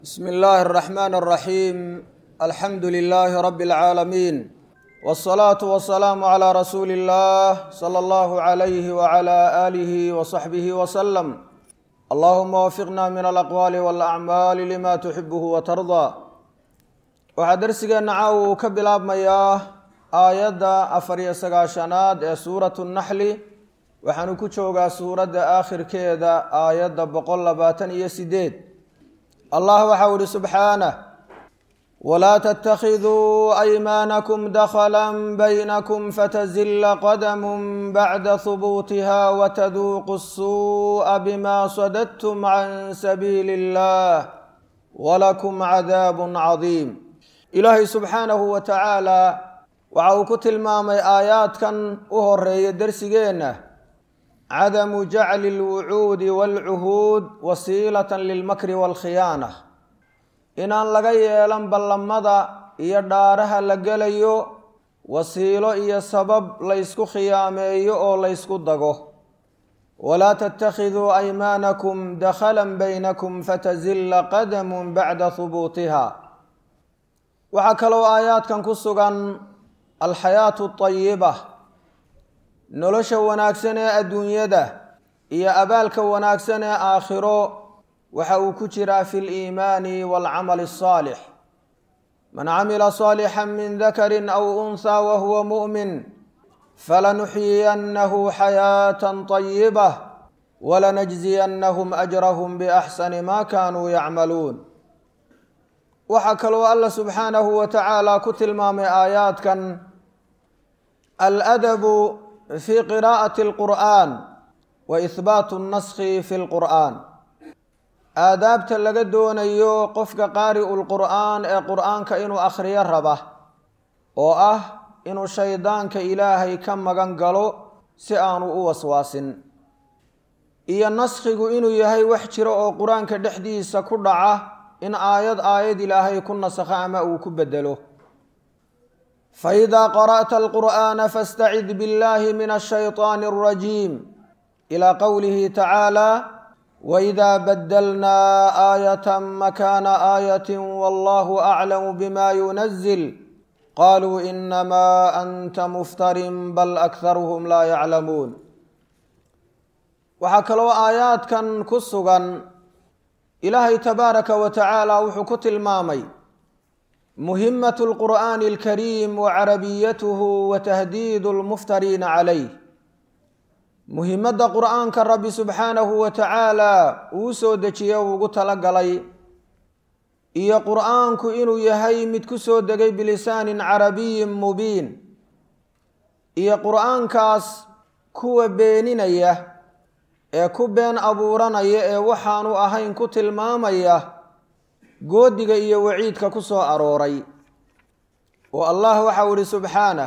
bsm اllahi الرحmn الرaxيim alxamdu لlh rb العaalamiin والصlaaة والسlاam عlى rasuuli الlah slى اllah عlyh وعlى آlih وصaxbih وsلم allahuma wafiqna min alaqwaali wاlأcmaali lima tuxibh وtarضى waxaa dersigeenna caaw uu ka bilaabmayaa aayadda afar iyo sagaashanaad ee suurat الnaxli waxaanu ku joogaa suuradda aakhirkeeda aayadda boqol labaatan iyo sideed allah waxau ihi subxaanah walaa ttakiduu aymaanakum dakla baynakum fatazila qadam bacda hubuutiha wataduuqu الsuuءa bima sadadtum can sabiili اllah walakum cadaab cadiim ilaahay subxaanahu wa tacaala waxa uu ku tilmaamay aayaadkan u horeeya dersigeenna cadamu jacli اlwucuudi wاlcuhuud wasiilata lilmakri wاlkhiyaana inaan laga yeelan ballamada iyo dhaaraha la gelayo wasiilo iyo sabab laysku khiyaameeyo oo laysku dago walaa tttakhiduu aymaanakum dakhala baynakum fatazilla qadamu bacda hubuutiha waxaa kaloo aayaadkan ku sugan alxayaatu اطayiba nolosha wanaagsan ee adduunyada iyo abaalka wanaagsan ee aakhiro waxa uu ku jiraa fi liimaani waalcamali الصaalix man camila صaalixا min dakari aw unha wahuwa muؤmin falanuxyiyannahu xayaaةa طayiba walanajziyannahm ajrahm baxsani ma kanuu yacmaluun waxaa kaloo alla subxaanahu wa tacaala ku tilmaamay aayaadkan aladabu fi qiraa'ati alqur'aan wa ihbaatu naskhi fi lqur'aan aadaabta laga doonayo qofka qaari'u lqur'aan ee qur'aanka inuu akhriyo raba oo ah inuu shaydaanka ilaahay ka magan galo si aanu u waswaasin iyo naskhigu inuu yahay wax jiro oo qur-aanka dhexdiisa ku dhaca in aayad aayad ilaahay ku nasakho ama uu ku bedelo faإida qarأta alqur'ana fاstacid biاllahi min الshayطaan الrajiim ilى qowlihi tacaalى waإida badalna aayat makana aayat wallahu aclam bima yunazil qaluu inama anta muftarin bal akharuhm laa yaclamuun waxaa kaloo aayaadkan ku sugan ilaahay tabaaraka wa tacaala wuxuu ku tilmaamay muhimat lqur'aani alkariim wa carabiyatuhu wa tahdiidu lmuftariina calayh muhimadda qur'aanka rabbi subxaanahu wa tacaala uu soo dejiye ugu talagalay iyo qur'aanku inuu yahay mid ku soo degay bilisaanin carabiyin mubiin iyo qur'aankaas kuwa beeninaya ee ku been abuuranaya ee waxaanu ahayn ku tilmaamaya goodiga iyo waciidka ku soo arooray oo allah waxau ihi subxaanah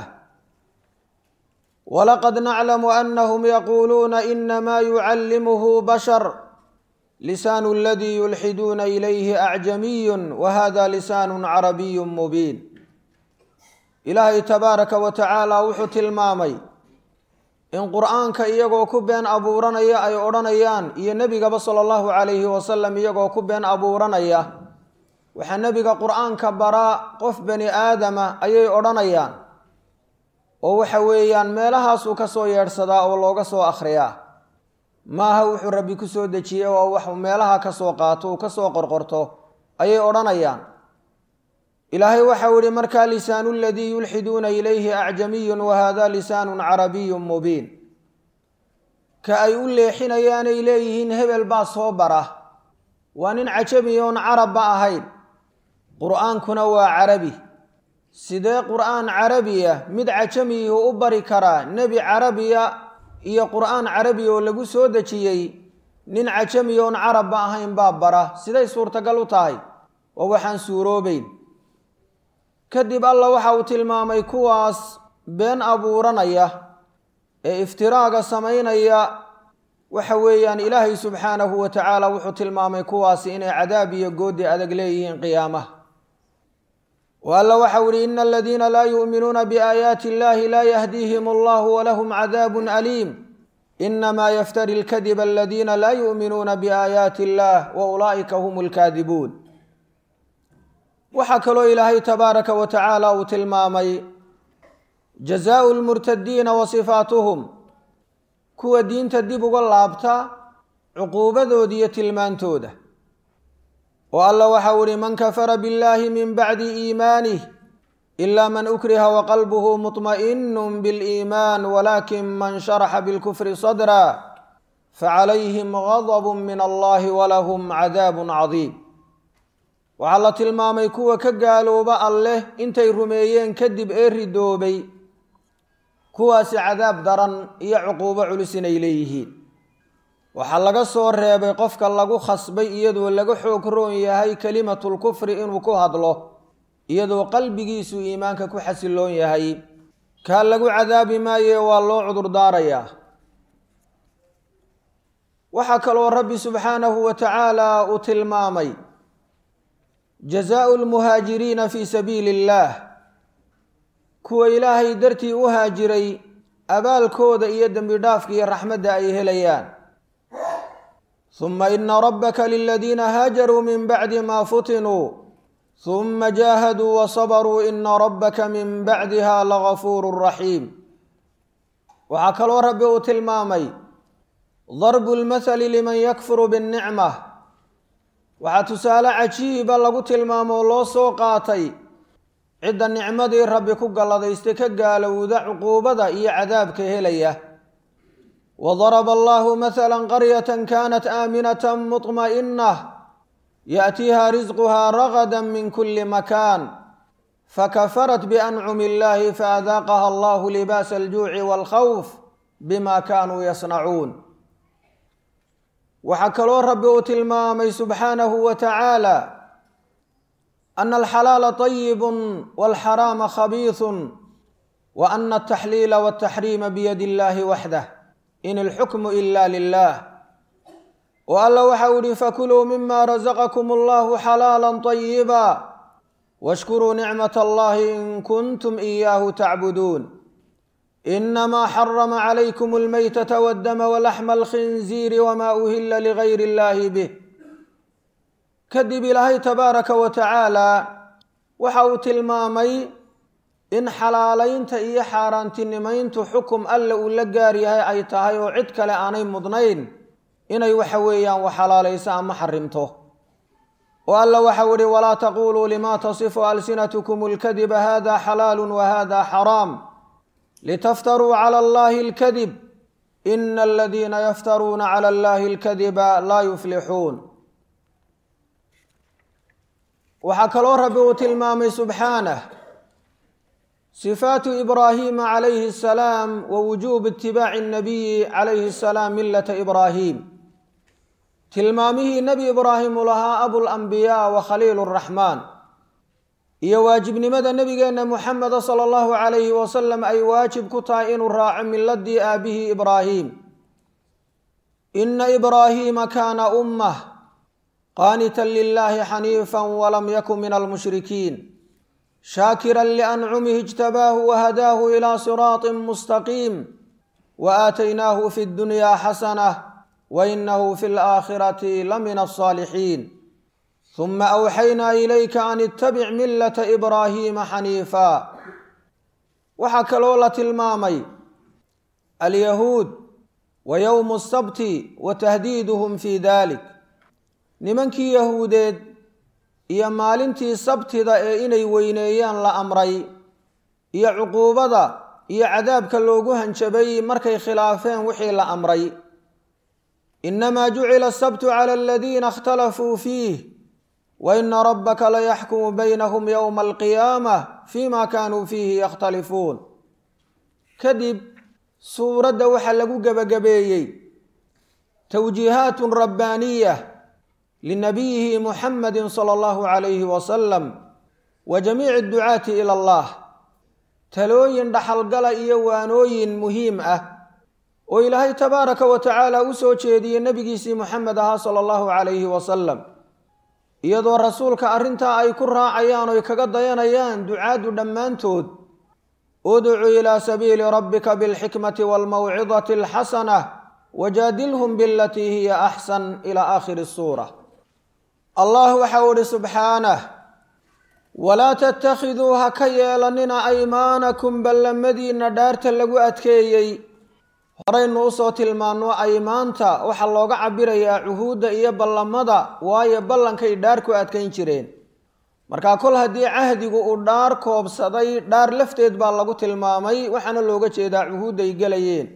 walaqad naclamu anahum yaquuluuna inamaa yucallimuhu bashar lisaanu aladii yulxiduuna ilayhi acjamiyun wa hada lisaanu carabiyu mubiin ilaahay tabaaraka wa tacaala wuxuu tilmaamay in qur-aanka iyagoo ku been abuuranaya ay odhanayaan iyo nebigaba sala allahu calayhi wasalam iyagoo ku been abuuranaya waxaa nebiga qur-aanka baraa qof bani aadama ayay odhanayaan oo waxa weeyaan meelahaasuu ka soo yeedhsadaa oo looga soo akhriyaa maaha wuxuu rabbi ku soo dejiyey oo wax meelaha ka soo qaato uu ka soo qorqorto ayay odhanayaan ilaahay waxau ihi markaa lisaanu ladii yulxiduuna ilayhi acjamiyun wa hada lisaanun carabiyun mubiin ka ay u leexinayaanay leeyihiin hebel baa soo bara waa nin cajabi oon carabba ahayn qur-aankuna waa carabi sidee qur-aan carabiya mid cajamiyuhu u bari karaa nebi carabiya iyo qur-aan carabiya oo lagu soo dejiyey nin cajami oon carabba ahayn baa bara siday suurtagal u tahay oo waxaan suuroobeyn kadib alla waxa uu tilmaamay kuwaas been abuuranaya ee iftiraaga samaynaya waxa weeyaan ilaahay subxaanahu wa tacaala wuxuu tilmaamay kuwaasi inay cadaab iyo goodi adag leeyihiin qiyaamaha o alla waxau ihi ina aladiina laa yu'minuuna biaayaati illahi laa yahdiihim allahu walahum cadaabun aliim inamaa yaftari lkadiba aladiina laa yu'minuuna biaayaati illah wa ulaa'ika hum lkaadibuun waxaa kaloo ilaahay tabaaraka wa tacaala uu tilmaamay jazaau lmurtadiina wa sifaatuhum kuwa diinta dib uga laabta cuquubadooda iyo tilmaantooda oo alla waxau ihi man kafara biاllahi min bacdi iimaanih ila man ukriha waqalbuhu muطma'inu biاliimaan walakin man sharaxa bilkufri sadra facalayhim gadb min allahi walahum cadaab cadiim waxaa la tilmaamay kuwa ka gaalooba alleh intay rumeeyeen kadib ee ridoobay kuwaasi cadaab daran iyo cuquubo culus inay leeyihiin waxaa laga soo reebay qofka lagu khasbay iyadoo laga xoog roon yahay kelimatulkufri inuu ku hadlo iyadoo qalbigiisu iimaanka ku xasiloon yahay kaa lagu cadaabi maaye waa loo cudurdaarayaa waxaa kaloo rabbi subxaanahu wa tacaala uu tilmaamay jazaau lmuhaajiriina fii sabiili illaah kuwa ilaahay dartii u haajiray abaalkooda iyo dembi dhaafka iyo raxmadda ay helayaan huma ina rabbaka liladiina haajaruu min bacdi ma futinuu huma jaahaduu wasabaruu ina rabbaka min bacdiha lagafuuru raxiim waxaa kaloo rabbi uu tilmaamay darbu lmathali liman yakfuru biاnnicma waxaa tusaale cajiiba lagu tilmaamo oo loo soo qaatay cidda nicmadii rabbi ku galladaystay ka gaalowda cuquubada iyo cadaabka helaya wadaraba allahu mathala qaryata kanat aaminata muطma'inah yaأtiiha risquha ragada min kuli makan fakafarat biancumi illahi faadaaqaha allahu libaasa aljuuci wاlkhawf bima kanuu yasnacuun waxaa kaloo rabbi uu tilmaamay subxaanahu wa tacaala ana alxalaala طayibu walxaraama khabiiثu wa ana altaxliila waltaxriima biyadi illahi waxdah in ilxukmu ila lilah oo alla waxa u ihi fakuluu mima razaqakum allahu xalaala طayiba washkuruu nicmat allahi in kuntum iyaahu tacbuduun inamaa xarama calaykum almaytata waddama walaxma alkhinziiri wama uhila ligayr illahi bih kadib ilaahay tabaaraka wa tacaala waxa uu tilmaamay in xalaalaynta iyo xaaraantinimayntu xukum alle uu la gaar yahay ay tahay oo cid kale aanay mudnayn inay waxa weeyaan wax xalaalayso ama xarimto oo alla waxau ihi walaa taquluu lima tasifu alsinatkum اlkadiba hada xalaalu wahada xaraam litaftaruu clى allahi اlkadib ina aladiina yaftaruuna clى allahi اlkadiba laa yuflixuun waxaa kaloo rabbi uu tilmaamay subxaanah sifaatu ibraahima calayhi الsalaam wa wujuub itibaaci الnabiyi calayhi الsalaam milata ibraahim tilmaamihii nebi ibraahim uu lahaa abulanbiyaa wa khaliil اraxmaan iyo waajibnimada nebigeenna muxameda sala allahu calayhi wasalam ay waajib ku tahay inuu raaco miladii aabihii ibraahim ina ibraahiima kaana ummah qaanitan lilahi xaniifa walam yakun min almushrikiin shaakiran liancumihi ijtabaahu wahadaahu ilaa siraaطin mustaqiim wa aataynaahu fi ddunyaa xasanah wainahu fi laakhirati lamina alsaalixiin huma awxaynaa ilayka an ittabic millata ibraahiima xaniifa waxaa kaloo la tilmaamay alyahuud wa yowmu sabti wa tahdiiduhum fi dalik nimankii yahuudeed iyo maalintii sabtida ee inay weyneeyaan la amray iyo cuquubada iyo cadaabka loogu hanjabay markay khilaafeen wixii la amray inamaa jucila asabtu cala aladiina اkhtalafuu fiih waina rabbaka layaxkumu baynahum yowma alqiyaamah fima kaanuu fiihi yakhtalifuun kadib suuradda waxaa lagu gebagabeeyey towjiihaatun rabbaaniya linabiyihi muxamadi sala allahu calayhi wasalam wa jamiici adducaati ila allah talooyin dhaxalgala iyo waanooyin muhiim ah oo ilaahay tabaaraka wa tacaala u soo jeediyey nebigiisii muxamed ahaa sala allahu calayhi wasalam iyadoo rasuulka arrintaa ay ku raacayaan oy kaga dayanayaan ducaaddu dhammaantood udcu ilaa sabiili rabbika bilxikmati waalmawcidati alxasanah wajaadilhum bilatii hiya axsan ila aakhiri suura allah waxau ihi subxaanah walaa tattakhiduu ha ka yeelanina aymaanakum ballamadiinna dhaarta lagu adkeeyey horaynu usoo tilmaanno aymaanta waxaa looga cabirayaa cuhuudda iyo ballamada waayo ballankay dhaar ku adkayn jireen markaa kol haddii cahdigu uu dhaar koobsaday dhaar lafteed baa lagu tilmaamay waxaana looga jeedaa cuhuudday gelayeen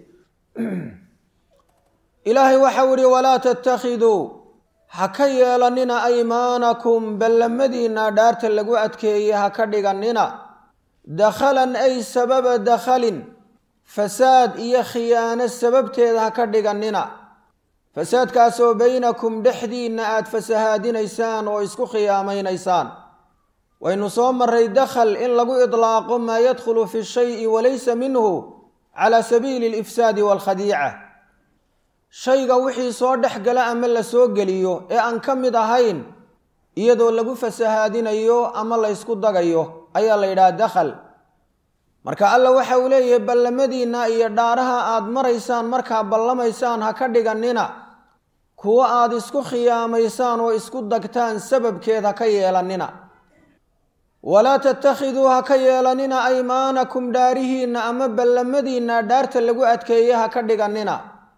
ilaahay waxau ihi walaa tattakhiduu ha ka yeelanina aymaanakum ballamadiinna dhaarta lagu adkeeyey ha ka dhiganina dakhalan ay sababa dakhalin fasaad iyo khiyaano sababteeda ha ka dhiganina fasaadkaasoo baynakum dhexdiinna aada fasahaadinaysaan oo isku khiyaamaynaysaan waynu soo maray dakhal in lagu idlaaqo maa yadkhulu fi shayi walaysa minhu cala sabiili alifsaadi waalkhadiica shayga wixii soo dhex gala ama la soo geliyo ee aan ka mid ahayn iyadoo lagu fasahaadinayo ama la ysku dagayo ayaa la yidhaha dakhal marka alla waxa uu leeyahay ballamadiinna iyo dhaaraha aada maraysaan markaa ballamaysaan ha ka dhiganina kuwo aada isku khiyaamaysaan oo isku dagtaan sababkeed ha ka yeelanina walaa tattakhiduu ha ka yeelanina aymaanakum dhaarihiinna ama ballamadiinna dhaarta lagu adkeeye ha ka dhiganina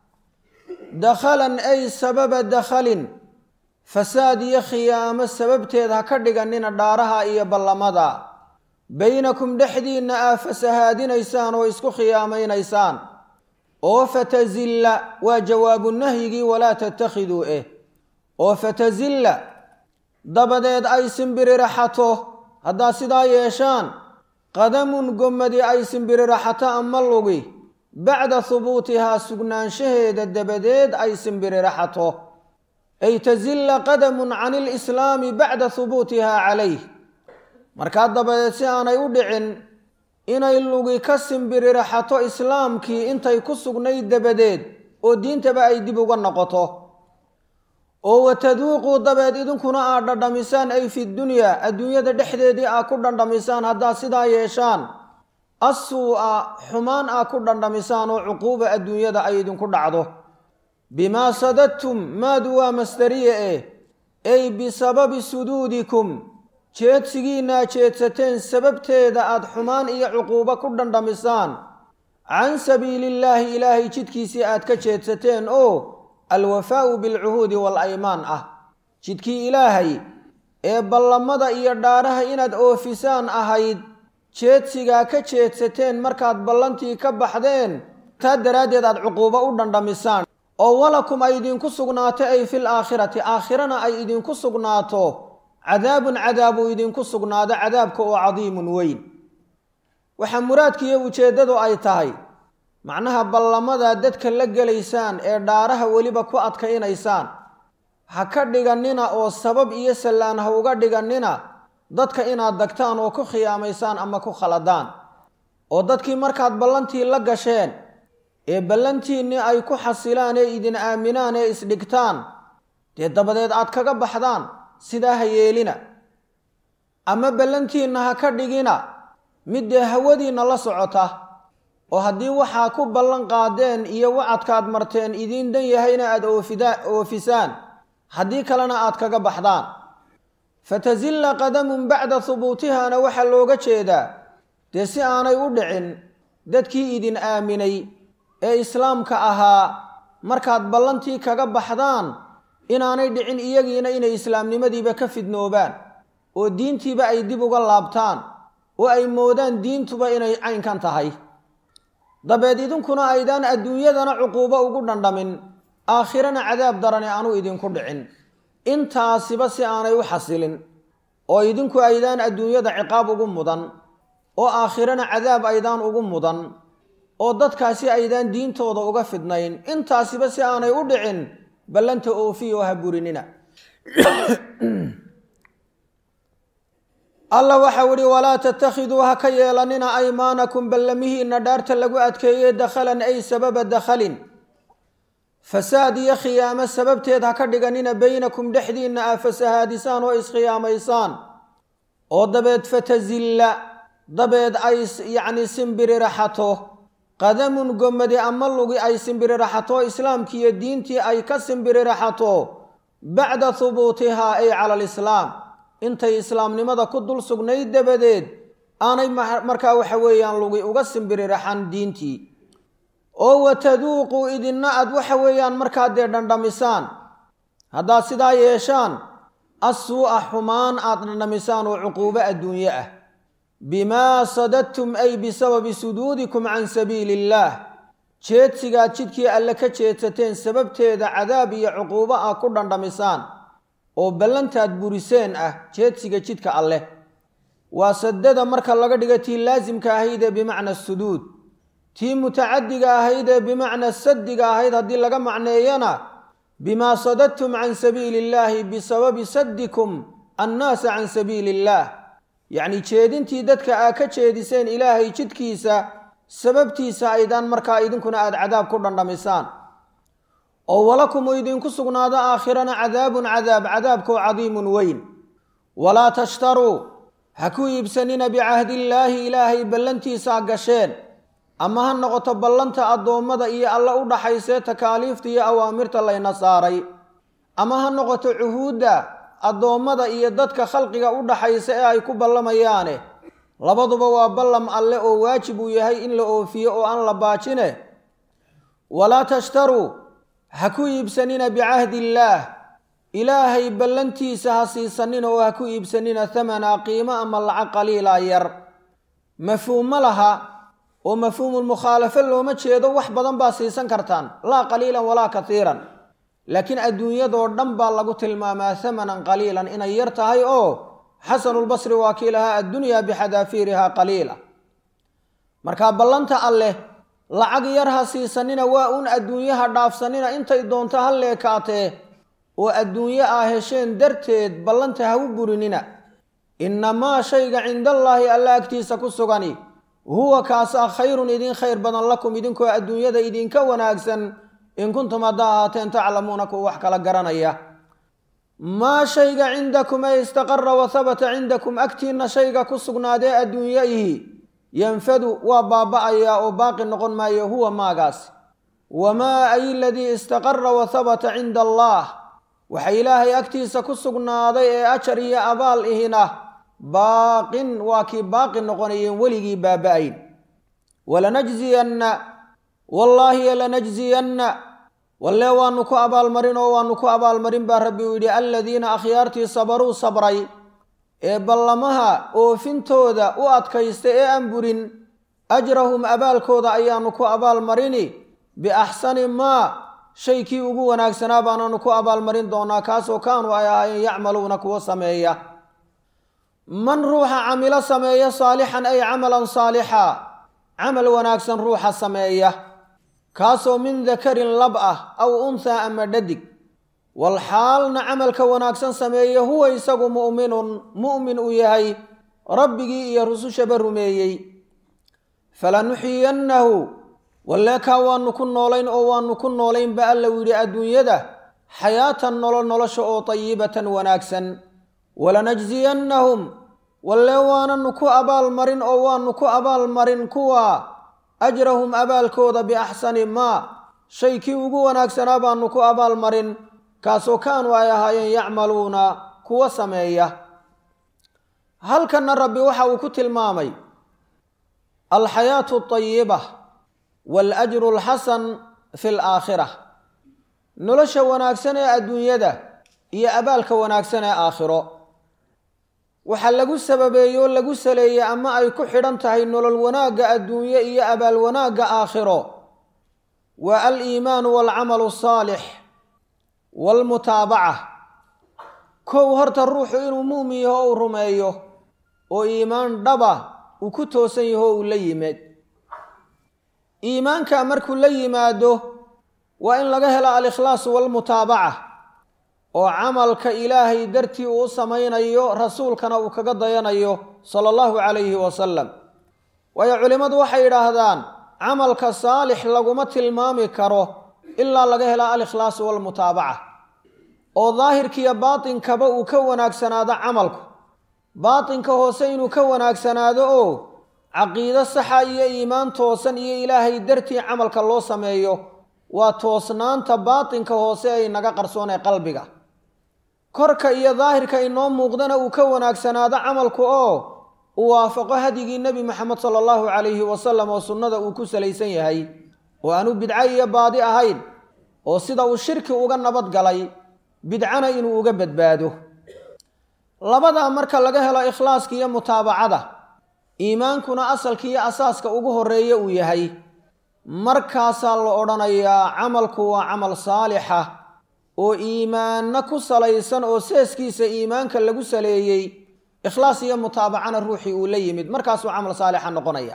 dakhalan ay sababa dakhalin fasaad iyo khiyaamo sababteed ha ka dhiganina dhaaraha iyo ballamada baynakum dhexdiinna aa fasahaadinaysaan oo isku khiyaamaynaysaan oo fatazilla waa jawaabu nahyigii walaa tattakhiduu eh oo fatazilla dabadeed ay simbiririxato haddaad sidaa yeeshaan qadamun gommadi ay simbiririxato ama lugi bacda hubuutihaa sugnaanshaheeda dabadeed ay simbiririxato ay tazilla qadamun can ilislaami bacda hubuutihaa calayh markaa dabadeed si aanay u dhicin inay lugi ka simbiririxato islaamkii intay ku sugnayd dabadeed oo diintaba ay dib uga noqoto oo wataduuquu dabeed idinkuna aad dhandhamisaan ay fi dunyaa adduunyada dhexdeedii aa ku dhandhamisaan haddaad sidaa yeeshaan assuu-a xumaan aa ku dhandhamisaan oo cuquuba adduunyada ay idinku dhacdo bimaa sadadtum maadu waa masdariye eh ay bisababi suduudikum jeedsigiinaa jeedsateen sababteeda aada xumaan iyo cuquubo ku dhandhamisaan can sabiilillaahi ilaahay jidkiisii aad ka jeedsateen oo alwafaa'u bilcuhuudi waalaymaan ah jidkii ilaahay ee ballamada iyo dhaaraha inaad oofisaan ahayd jeedsigaa ka jeedsateen markaad ballantii ka baxdeen taa daraaddeed aad cuquubo u dhandhamisaan oo walakum ay idinku sugnaato ay fil aakhirati aakhirana ay idinku sugnaato cadaabun cadaabuu idinku sugnaado cadaabka oo cadiimun weyn waxaa muraadkiiyo ujeeddadu ay tahay macnaha ballamada dadka la gelaysaan ee dhaaraha weliba ku adkaynaysaan ha ka dhiganina oo sabab iyo sallaan ha uga dhiganina dadka inaad dagtaan oo ku khiyaamaysaan ama ku khaladaan oo dadkii markaad ballantii la gasheen ee ballantiinnii ay ku xasilaan ee idin aaminaan ee isdhigtaan dee dabadeed aad kaga baxdaan sidaa ha yeelina ama ballantiinna ha ka dhigina mid dee hawadiinna la socota oo haddii waxaa ku ballan qaadeen iyo wacadkaad marteen idiin dan yahayna aada oofisaan haddii kalena aad kaga baxdaan fatazilla qadamun bacda hubuutihana waxaa looga jeedaa dee si aanay u dhicin dadkii idin aaminay ee islaamka ahaa markaad ballantii kaga baxdaan inaanay dhicin iyagiina inay islaamnimadiiba ka fidnoobaan oo diintiiba ay dib uga laabtaan oo ay moodaan diintuba inay caynkan tahay dabeed idinkuna aydaan adduunyadana cuquubo ugu dhandhamin aakhirana cadaab darane aanu idinku dhicin intaasiba si aanay u xasilin oo idinku aydaan adduunyada ciqaab ugu mudan oo aakhirana cadaab aydaan ugu mudan oo dadkaasi aydaan diintooda uga fidnayn intaasiba si aanay u dhicin ballanta oofiya oo ha burinina alla waxau ihi walaa tattakhiduu ha ka yeelanina aymaanakum ballamihiinna dhaarta lagu adkeeyey dakhalan ay sababa dakhalin fasaad iyo khiyaamo sababteed ha ka dhiganina baynakum dhexdiinna aa fasahaadisaan oo iskhiyaamaysaan oo dabeed fatazilla dabeed ay yacni simbiririxato qadamun gommadi ama lugi ay simbiririxato islaamkiiyo diintii ay ka simbiririxato bacda hubuutihaa ay cala alislaam intay islaamnimada ku dul sugnayd dabadeed aanay markaa waxa weeyaan lugi uga simbiririxan diintii oo wataduuquu idinna aad waxa weeyaan markaa dee dhandhamisaan haddaad sidaa yeeshaan assuu'a xumaan aad dhandhamisaan oo cuquubo adduunye ah bimaa sadadtum ay bisababi suduudikum can sabiili illaah jeedsigaad jidkii alle ka jeedsateen sababteeda cadaab iyo cuquubo ah ku dhandhamisaan oo ballantaad buriseen ah jeedsiga jidka alleh waa sadada marka laga dhiga tii laasimka ahaydee bimacna suduud tii mutacadiga ahaydee bimacna sadiga ahayd haddii laga macneeyana bimaa sadadtum can sabiili illaahi bisababi sadikum annaasa can sabiili illaah yacni jeedintii dadka aa ka jeediseen ilaahay jidkiisa sababtiisa aydaan markaa idinkuna aada cadaab ku dhandhamisaan oo walakum uu idinku sugnaado aakhirana cadaabun cadaab cadaabkoo cadiimun weyn walaa tashtaruu ha ku iibsanina bicahdillaahi ilaahay ballantiisaa gasheen ama ha noqoto ballanta addoommada iyo alla u dhaxaysee takaaliifta iyo awaamirta layna saaray ama ha noqoto cuhuudda addoommada iyo dadka khalqiga u dhaxaysa ee ay ku ballamayaane labaduba waa ballam alle oo waajib uu yahay in la oofiyo oo aan la baajine walaa tashtaruu ha ku iibsanina bicahdiillaah ilaahay ballantiisa ha siisanina oo ha ku iibsanina thamana qiimo ama lacag qaliila yar mafhuum ma laha oo mafhuumulmukhaalafo looma jeedo wax badan baa siisan kartaan laa qaliilan walaa katiiran laakiin adduunyadoo dhan baa lagu tilmaamaa thamanan qaliilan inay yar tahay oo xasanulbasri waa kii lahaa addunyaa bixadaafiirihaa qaliila markaa ballanta alleh lacag yar ha siisanina waa uun adduunyaha dhaafsanina intay doonto ha leekaatee oo adduunyo aa hesheen darteed ballanta ha u burinina innamaa shayga cindallaahi alla agtiisa ku sugani huwa kaasaa khayrun idin khayr badan lakum idinkoo adduunyada idinka wanaagsan in kuntum haddaa ahaateen taclamuuna kuwa wax kala garanaya maa shayga cindakum ee istaqara wa habata cindakum agtiinna shayga ku sugnaadee adduunyayihi yanfadu waa baaba'ayaa oo baaqi noqon maayo huwa maagaas wamaa ay ladii istaqara wa habata cinda allaah waxa ilaahay agtiisa ku sugnaaday ee ajar iyo abaal ihina baaqin waa kii baaqi noqonayeen weligii baaba-ayn walanajziyanna wallaahi lanajziyanna walle waanu ku abaalmarin oo waanu ku abaalmarin baa rabbi uu yidhi aladiina akhyaartii sabaruu sabray ee ballamaha oofintooda u adkaysta ee aan burin ajrahum abaalkooda ayaanu ku abaalmarini biaxsani maa shay kii ugu wanaagsanaa baananu ku abaalmarin doonaa kaasoo kaanuu ay ahaayeen yacmaluuna kuwa sameeya man ruuxa camilo sameeya saalixan ay camalan saalixa camal wanaagsan ruuxa sameeya kaasoo min dakarin lab ah aw unthaa ama dhadig walxaalna camalka wanaagsan sameeya huwa isagu mu'minun mu'min uu yahay rabbigii iyo rusushaba rumeeyey falanuxiyannahu walleekaa waanu ku noolayn oo waanu ku noolayn ba alla yidhi adduunyada xayaatan nolol nolosha oo tayibatan wanaagsan walanajziyannahum walle waananu ku abaalmarin oo waanu ku abaalmarin kuwa ajrahum abaalkooda biaxsani maa shay kii ugu wanaagsanaa baanu ku abaalmarin kaasoo kaanuu ay ahaayeen yacmaluuna kuwa sameeya halkanna rabbi waxa uu ku tilmaamay alxayaatu tayiba waal-ajru alxasan fi alaakhira nolosha wanaagsan ee adduunyada iyo abaalka wanaagsan ee aakhiro waxaa lagu sababeeyey oo lagu saleeyey ama ay ku xidhan tahay nolol wanaagga adduunye iyo abaal wanaagga aakhiro waa aliimaanu waalcamalu asaalix waalmutaabaca kow horta ruuxu inuu muumin yaho uu rumeeyo oo iimaan dhaba uu ku toosan yaho uu la yimaad iimaanka markuu la yimaado waa in laga helo alikhlaasu waalmutaabaca oo camalka ilaahay dartii uu u samaynayo rasuulkana uu kaga dayanayo sala allahu calayhi wasalam waayo culimmadu waxay yidhaahdaan camalka saalix laguma tilmaami karo ilaa laga helo alikhlaasu waalmutaabaca oo daahirkiiyo baatinkaba uu ka wanaagsanaado camalku baatinka hoose inuu ka wanaagsanaado oo caqiido saxa iyo iimaan toosan iyo ilaahay dartii camalka loo sameeyo waa toosnaanta baatinka hoose ay naga qarsoon ee qalbiga korka iyo daahirka inoo muuqdana uu ka wanaagsanaado camalku oo uu waafaqo hadyigii nebi moxamed sala allahu calayhi wasalam oo sunnada uu ku salaysan yahay oo aanu bidco iyo baadi ahayn oo sida uu shirki uga nabad galay bidcana inuu uga badbaado labadaa marka laga helo ikhlaaska iyo mutaabacada iimaankuna asalka iyo asaaska ugu horeeya uu yahay markaasaa la odhanayaa camalku waa camal saalixa oo iimaanna ku salaysan oo seeskiisa iimaanka lagu saleeyey ikhlaas iyo mutaabacana ruuxii uu la yimid markaasuu camal saalixa noqonaya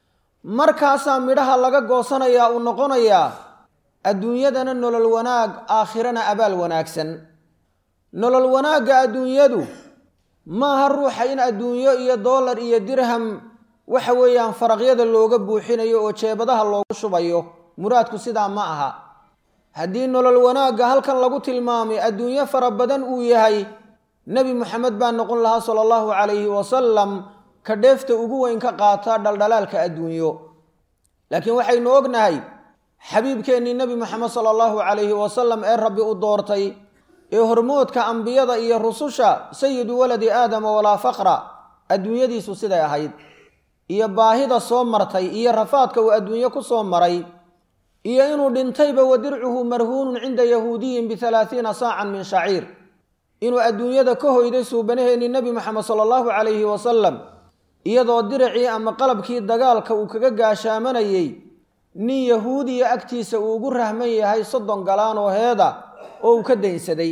markaasaa midhaha laga goosanayaa uu noqonayaa adduunyadana nolol wanaag aakhirana abaal wanaagsan nolol wanaagga adduunyadu maaha ruuxa in adduunyo iyo dollar iyo dirham waxa weeyaan faraqyada looga buuxinayo oo jeebadaha loogu shubayo muraadku sidaa ma aha haddii nolol wanaagga halkan lagu tilmaamay adduunyo fara badan uu yahay nebi moxamed baa noqon lahaa sala allahu calayhi wasalam ka dheefta ugu weyn ka qaata dhaldhalaalka adduunyo laakiin waxaynu ognahay xabiibkeennii nebi moxamed sala allahu calayhi wasalam ee rabbi u doortay ee hormoodka ambiyada iyo rususha sayidu waladi aadama walaa faqra adduunyadiisu siday ahayd iyo baahida soo martay iyo rafaadka uu adduunyo ku soo maray iyo inuu dhintayba wa dircuhu marhuunun cinda yahuudiyin bialaaiina saacan min shaciir inuu adduunyada ka hoyday suubanaheennii nebi moxamed sala allahu calayhi wasalam iyadoo diracii ama qalabkii dagaalka uu kaga gaashaamanayey nin yahuudiya agtiisa uu ugu rahman yahay soddon galaan oo heeda oo uu ka daynsaday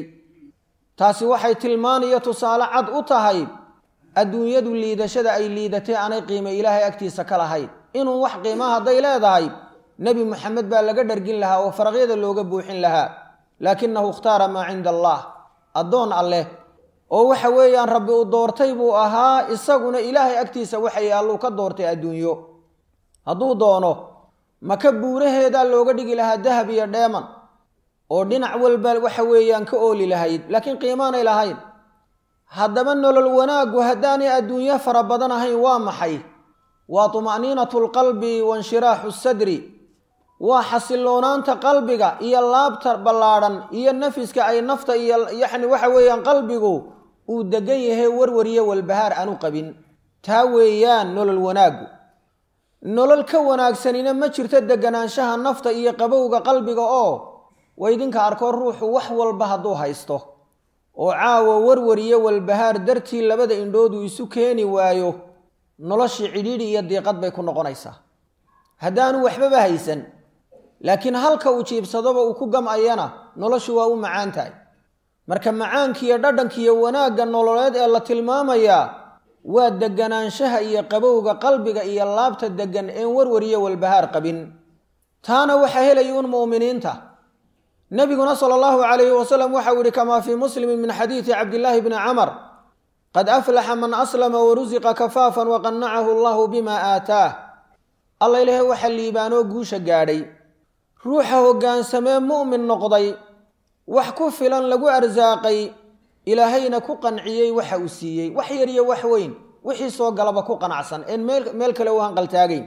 taasi waxay tilmaaniyo tusaale cad u tahay adduunyadu liidashada ay liidatay aanay qiimo ilaahay agtiisa ka lahayn inuu wax qiima hadday leedahay nebi moxamed baa laga dhargin lahaa oo faraqyada looga buuxin lahaa laakinahu ikhtaara maa cinda allah addoon alleh oo waxa weeyaan rabbi uu doortay buu ahaa isaguna ilaahay agtiisa waxa yaalluu ka doortay adduunyo hadduu doono maka buuraheedaa looga dhigi lahaa dahab iyo dheeman oo dhinac walba waxa weeyaan ka ooli lahayd laakiin qiimaanay lahayn haddaba nolol wanaaggu haddaanay adduunyo fara badan ahayn waa maxay waa tuma'niinatu lqalbi wainshiraaxu sadri waa xasiloonaanta qalbiga iyo laabta ballaadhan iyo nafiska ay nafta iyo yacni waxa weeyaan qalbigu uu degan yahay warwariyo walbahaar aanu qabin taa weeyaan nolol wanaaggu nolol ka wanaagsanina ma jirto deganaanshaha nafta iyo qabowga qalbiga oo waydinka arkoo ruuxu wax walba hadduu haysto oo caawa warwariyo walbahaar dartii labada indhooduu isu keeni waayo noloshii cidhiidhi iyo diiqad bay ku noqonaysaa haddaanu waxbaba haysan laakiin halka uu jiibsadoba uu ku gam'ayana noloshu waa u macaan tahay marka macaankiiyo dhadhankiiyo wanaagga nololeed ee la tilmaamayaa waa deganaanshaha iyo qabowga qalbiga iyo laabta degan een warwariyo walbahaar qabin taana waxaa helaya un mu'miniinta nabiguna sala allahu calayhi wasalam waxau yihi kamaa fii muslimin min xadiidi cabdillaahi bni camar qad aflaxa man aslama warusiqa kafaafan waqannacahu allahu bima aataah alla ilaahay waxa liibaanoo guusha gaadhay ruuxa hoggaansamee mu'min noqday wax ku filan lagu arsaaqay ilaahayna ku qanciyey waxa uu siiyey wax yar iyo wax weyn wixii soo galaba ku qanacsan een meel kale u hanqaltaagayn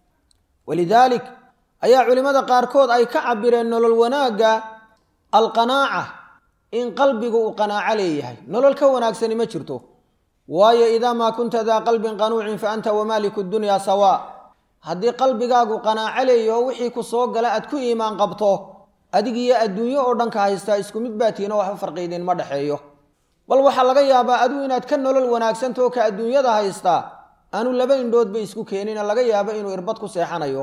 walidaalik ayaa culimmada qaarkood ay ka cabireen nolol wanaagga alqanaaca in qalbigu uu qanaaco leeyahay nolol ka wanaagsani ma jirto waayo idaa maa kunta daa qalbin qanuucin fa anta wamaaliku dunyaa sawaa haddii qalbigaagu qanaaco leeyaho wixii ku soo gala aad ku iimaan qabto adigiyo adduunyo oo dhanka haystaa isku mid baatiino waxba farqiidin ma dhexeeyo bal waxaa laga yaabaa adigu inaad ka nolol wanaagsantaoo ka adduunyada haystaa aanu laba indhoodba isku keenina laga yaabo inuu irbad ku seexanayo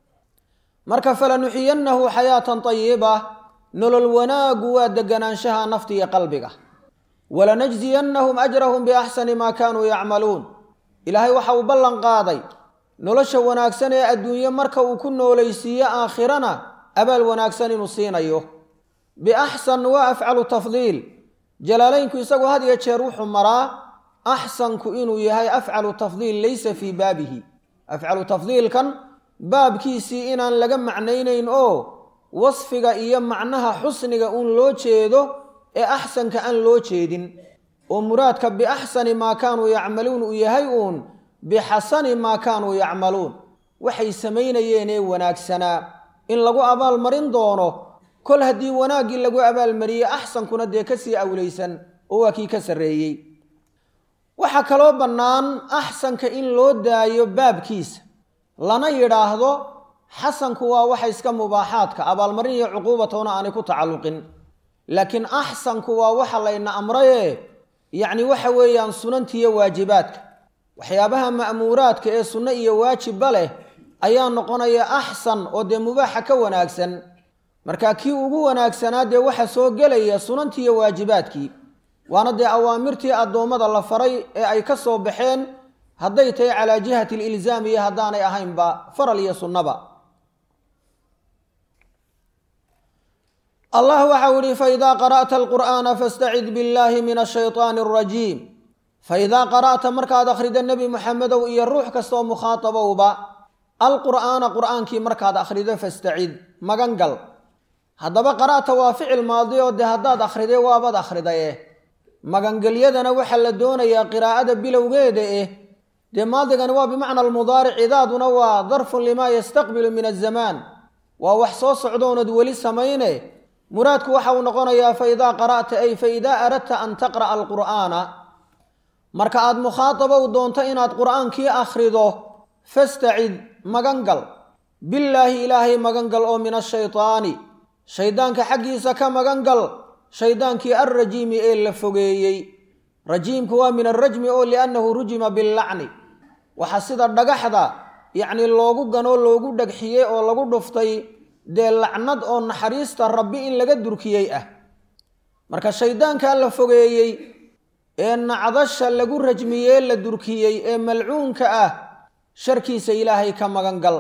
marka falanuxiyannahu xayaatan tayiba nolol wanaaggu waa deganaanshaha nafta iyo qalbiga walanajziyannahum ajrahum biaxsani maa kaanuu yacmaluun ilaahay waxa uu ballan qaaday nolosha wanaagsan ee adduunye marka uu ku noolaysiiyo aakhirana abaal wanaagsan inuu siinayo biaxsan waa afcalu tafdiil jalaalaynku isagu had iyo jeer wuxuu maraa axsanku inuu yahay afcalu tafdiil laysa fii baabihi afcalu tafdiilkan baabkiisii inaan laga macnaynayn oo wasfiga iyo macnaha xusniga uun loo jeedo ee axsanka aan loo jeedin oo muraadka biaxsani maa kaanuu yacmaluun uu yahay uun bixasani maa kaanuu yacmaluun waxay samaynayeen ee wanaagsanaa in lagu abaalmarin doono kol haddii wanaaggii lagu abaalmariyey axsankuna dee kasii awlaysan oo waa kii ka sarreeyey waxaa kaloo bannaan axsanka in loo daayo baabkiisa lana yidhaahdo xasanku waa waxa iska mubaaxaadka abaalmarin iyo cuquubatona aanay ku tacalluqin laakiin axsanku waa waxa layna amraye yacni waxa weeyaan sunantiiyo waajibaadka waxyaabaha ma'muuraadka ee sunno iyo waajibba leh ayaa noqonaya axsan oo dee mubaaxa ka wanaagsan marka kii ugu wanaagsanaa dee waxa soo gelaya sunantii iyo waajibaadkii waana dee awaamirtii addoommada la faray ee ay ka soo baxeen hadday tahay calaa jihati alilzaam iyo haddaanay ahaynba faral iyo sunnaba allah waxau ihi faidaa qara'ta alqur'aana fastacid biاllahi min ashayطaani alrajiim faidaa qara'ta markaad akhrida nebi muxamedow iyo ruux kastaoo mukhaatabowba alqur'aana qur'aankii markaad akhrido fastacid magan gal haddaba qara'ta waa ficil maadi oo dee haddaad akhriday waabaad akhridaye magangelyadana waxaa la doonayaa qiraa'ada bilowgeeda eh dee maadigani waa bimacna almudaaric idaaduna waa darfun limaa yastaqbilu min azamaan waa wax soo socdoonad weli samayne muraadku waxa uu noqonayaa fa idaa qara'ta ay fa idaa aradta an taqra'a alqur'aana marka aad mukhaatabow doonto inaad qur'aankii akhrido fastacid magan gal billaahi ilaahay magan gal oo min ashaytaani shaydaanka xaggiisa ka magan gal shaydaankii alrajiimi ee la fogeeyey rajiimku waa min alrajmi oo liannahu rujima billacni waxaa sida dhagaxda yacni loogu ganoo loogu dhagxiyey oo lagu dhuftay dee lacnad oo naxariista rabbi in laga durkiyey ah marka shayddaankaa la fogeeyey ee nacdasha lagu rajmiyee la durkiyey ee malcuunka ah sharkiisa ilaahay ka magan gal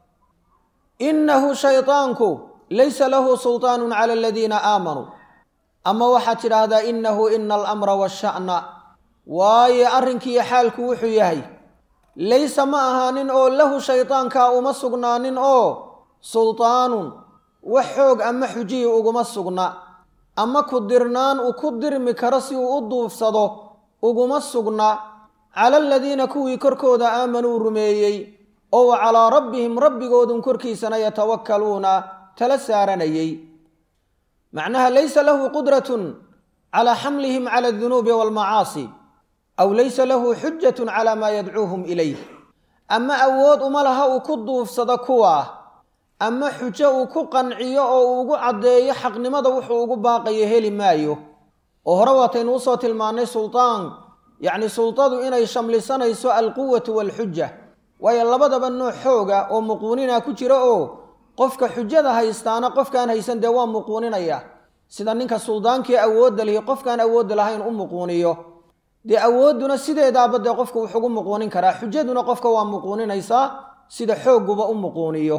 innahu shaydaanku laysa lahu sultaanun cala aladiina aamanuu ama waxaad tidhaahdaa innahu ina alamra washa'na waayo arrinkiiyo xaalku wuxuu yahay laysa ma ahaanin oo lahu shaydaankaa uma sugnaanin oo sultaanun wax xoog ama xujiyi uguma sugna ama ku dirnaan uu ku dirmi karo si uu u duufsado uguma sugna cala aladiina kuwii korkooda aamanuu rumeeyey oo wa calaa rabbihim rabbigoodun korkiisana yatawakkaluuna tala saaranayey macnaha laysa lahu qudratun calaa xamlihim cala adunuubi waalmacaasi aw laysa lahu xujatun calaa maa yadcuuhum ilayh ama awood uma laha uu ku duufsado kuwaa ama xujo uu ku qanciyo oo uu ugu caddeeyo xaqnimada wuxuu ugu baaqayo heli maayo oo hore waataynu usoo tilmaannay sultaan yacni sultadu inay shamlisanayso alquwatu waalxuja waayo labadaba nooc xooga oo muquunina ku jira oo qofka xujada haystaana qofkaan haysan dee waa muquuninaya sida ninka suldaankii awoodda lihi qofkaan awoodda lahayn u muquuniyo dee awoodduna sideedaaba dee qofka wuxugu muquunin karaa xujaduna qofka waa muquuninaysaa sida xoogguba u muquuniyo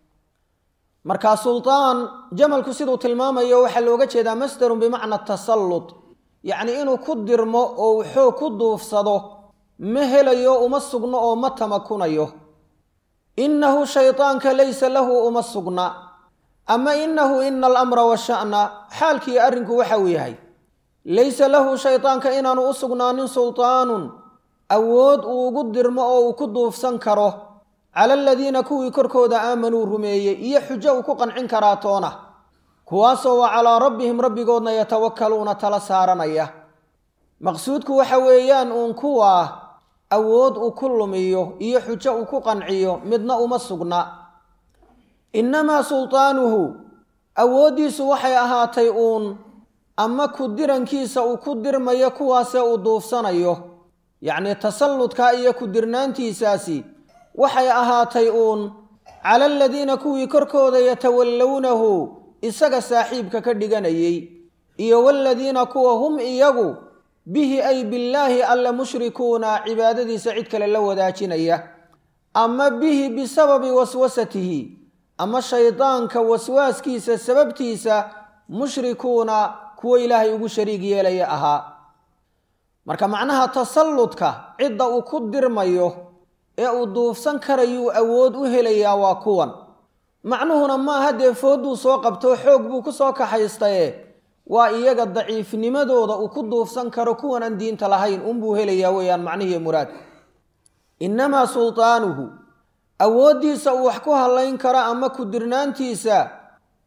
marka sultaan jamalku siduu tilmaamayo waxaa looga jeedaa masdarun bimacna tasallut yacni inuu ku dirmo oo uu xoog ku duufsado ma helayo uma sugno oo ma tamakunayo innahu shaydaanka laysa lahu uma sugna ama innahu ina alamra washa'na xaalkii arrinku waxa uu yahay laysa lahu shaydaanka inaanu u sugnaanin sultaanun awood uu ugu dirmo oo uu ku duufsan karo cala aladiina kuwii korkooda aamanuu rumeeyey iyo xujo uu ku qancin karaa toona kuwaasoo wa calaa rabbihim rabbigoodna yatawakkaluuna tala saaranaya maqsuudku waxa weeyaan uun kuwaa awood uu ku lumiyo iyo xujo uu ku qanciyo midna uma sugna innamaa sultaanuhu awooddiisu waxay ahaatay uun ama ku dirankiisa uu ku dirmayo kuwaasee uu duufsanayo yacnii tasalludka iyo ku dirnaantiisaasi waxay ahaatay uun cala aladiina kuwii korkooda yatawallownahu isaga saaxiibka ka dhiganayey iyo waladiina kuwa hum iyagu bihi ay billaahi alla mushrikuuna cibaadadiisa cid kale la wadaajinaya ama bihi bisababi waswasatihi ama shaydaanka waswaaskiisa sababtiisa mushrikuuna kuwo ilaahay ugu shariig yeelaya ahaa marka macnaha tasalludka cidda uu ku dirmayo ee uu duufsan karayuu awood u helayaa waa kuwan macnuhuna maaha dee foodduu soo qabto xoog buu ku soo kaxaystaye waa iyaga daciifnimadooda uu ku duufsan karo kuwan aan diinta lahayn unbuu helayaa weeyaan macnihii muraadku innamaa sultaanuhu awooddiisa uu wax ku hallayn karo ama ku dirnaantiisa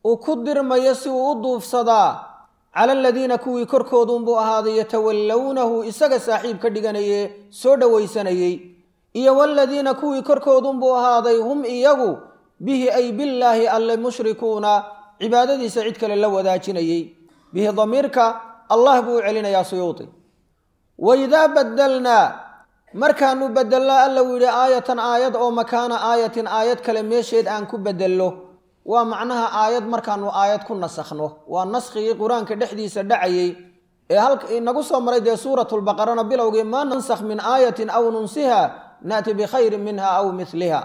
uu ku dirmayo si uu u duufsadaa cala aladiina kuwii korkooduunbuu ahaaday yatawallownahu isaga saaxiib ka dhiganaye soo dhowaysanayey iyo waladiina kuwii korkoodunbuu ahaaday hum iyagu bihi ay billaahi alle mushrikuuna cibaadadiisa cid kale la wadaajinayey bihi damiirka allah buu u celinayaa suyuudi waidaa badelnaa markaanu bedelno alla uu yidhi aayatan aayad oo makaana aayatin aayad kale meesheed aan ku bedello waa macnaha aayad markaanu aayad ku nasakhno waa naskhigii qur-aanka dhexdiisa dhacayey ee halka inagu soo maray dee suuratulbaqarana bilowgii maa nansakh min aayatin aw nunsiha naati bikhayrin minha aw miliha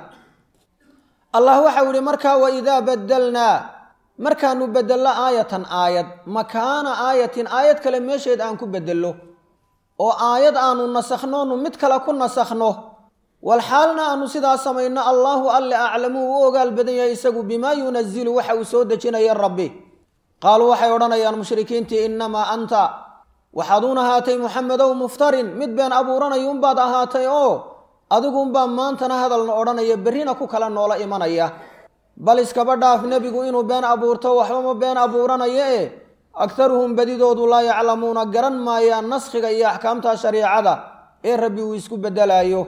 allah waxau yihi markaa waidaa badelnaa markaanu bedello aayatan aayad makaana aayatin aayad kale meesheed aan ku bedello oo aayad aanu nasakhnoonu mid kale ku nasakhno walxaalna aanu sidaa samayno allaahu alle aclamu uu u ogaal badan yahay isagu bimaa yunazilu waxa uu soo dejinaya rabbi qaaluu waxay odhanayaan mushrikiintii innamaa anta waxaaduun ahaatay muxamedow muftarin mid been abuuranayuunbaad ahaatay oo adiguunbaa maantana hadalna odhanaya berrina ku kala noola imanaya bal iskaba dhaaf nebigu inuu been abuurto waxbama been abuuranaya e agtaruhum badidoodu laa yaclamuuna garan maayaan naskhiga iyo axkaamta shariicada ee rabbi uu isku bedelaayo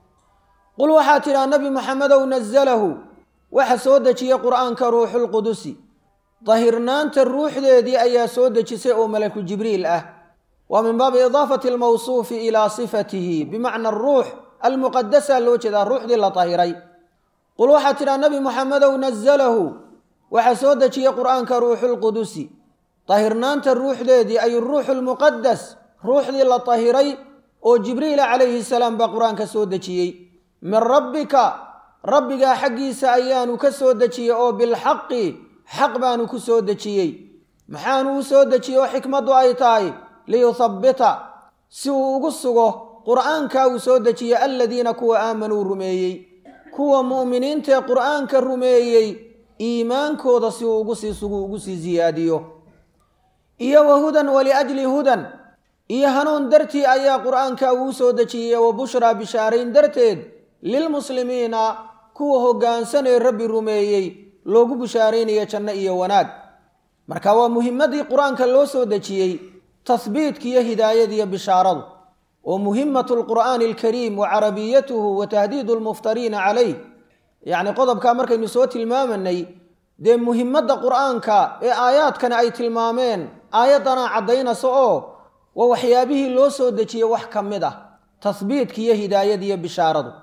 qul waxaa tidhaa nebi maxamedow nazalahu waxa soo dejiyey qur'aanka ruuxulqudusi dahirnaanta ruuxdeedii ayaa soo dejisay oo malaku jibriil ah waa min baabi idaafati almawsuufi ilaa sifatihi bimacna aruux almuqadasa loo jeedaa ruuxdii la dahiray qul waxaa tidhaa nebi maxamedow nazalahu waxaa soo dejiyey qur'aanka ruuxulqudusi dahirnaanta ruuxdeedii ay ruuxu lmuqadas ruuxdii la dahiray oo jibriila calayhi salaam baa qur-aanka soo dejiyey min rabbika rabbigaa xaggiisa ayaanu ka soo dejiyey oo bilxaqi xaq baanu ku soo dejiyey maxaanu u soo dejiyey oo xikmaddu ay tahay liyuthabbita si uu ugu sugo qur'aankaa uu soo dejiyey aladiina kuwa aamanuu rumeeyey kuwa mu'miniintaee qur'aanka rumeeyey iimaankooda si uu ugu sii sugu ugu sii siyaadiyo iyo wa hudan waliajli hudan iyo hanuun dartii ayaa qur'aanka uu soo dejiyey wa bushraa bishaarayn darteed lilmuslimiina kuwa hoggaansanee rabbi rumeeyey loogu bishaaraynayo janno iyo wanaag marka waa muhimadii qur-aanka loo soo dejiyey tahbiidka iyo hidaayadiiyo bishaaradu oo muhimatu lqur'aani alkariim wa carabiyatuhu wa tahdiidu lmuftariina calayh yacni qodobkaa markaynu soo tilmaamanay dee muhimadda qur'aanka ee aayaadkani ay tilmaameen aayaddanaa caddaynaysa oo waa waxyaabihii loo soo dejiyey wax ka mid ah tahbiidka iyo hidaayadiiyo bishaaradu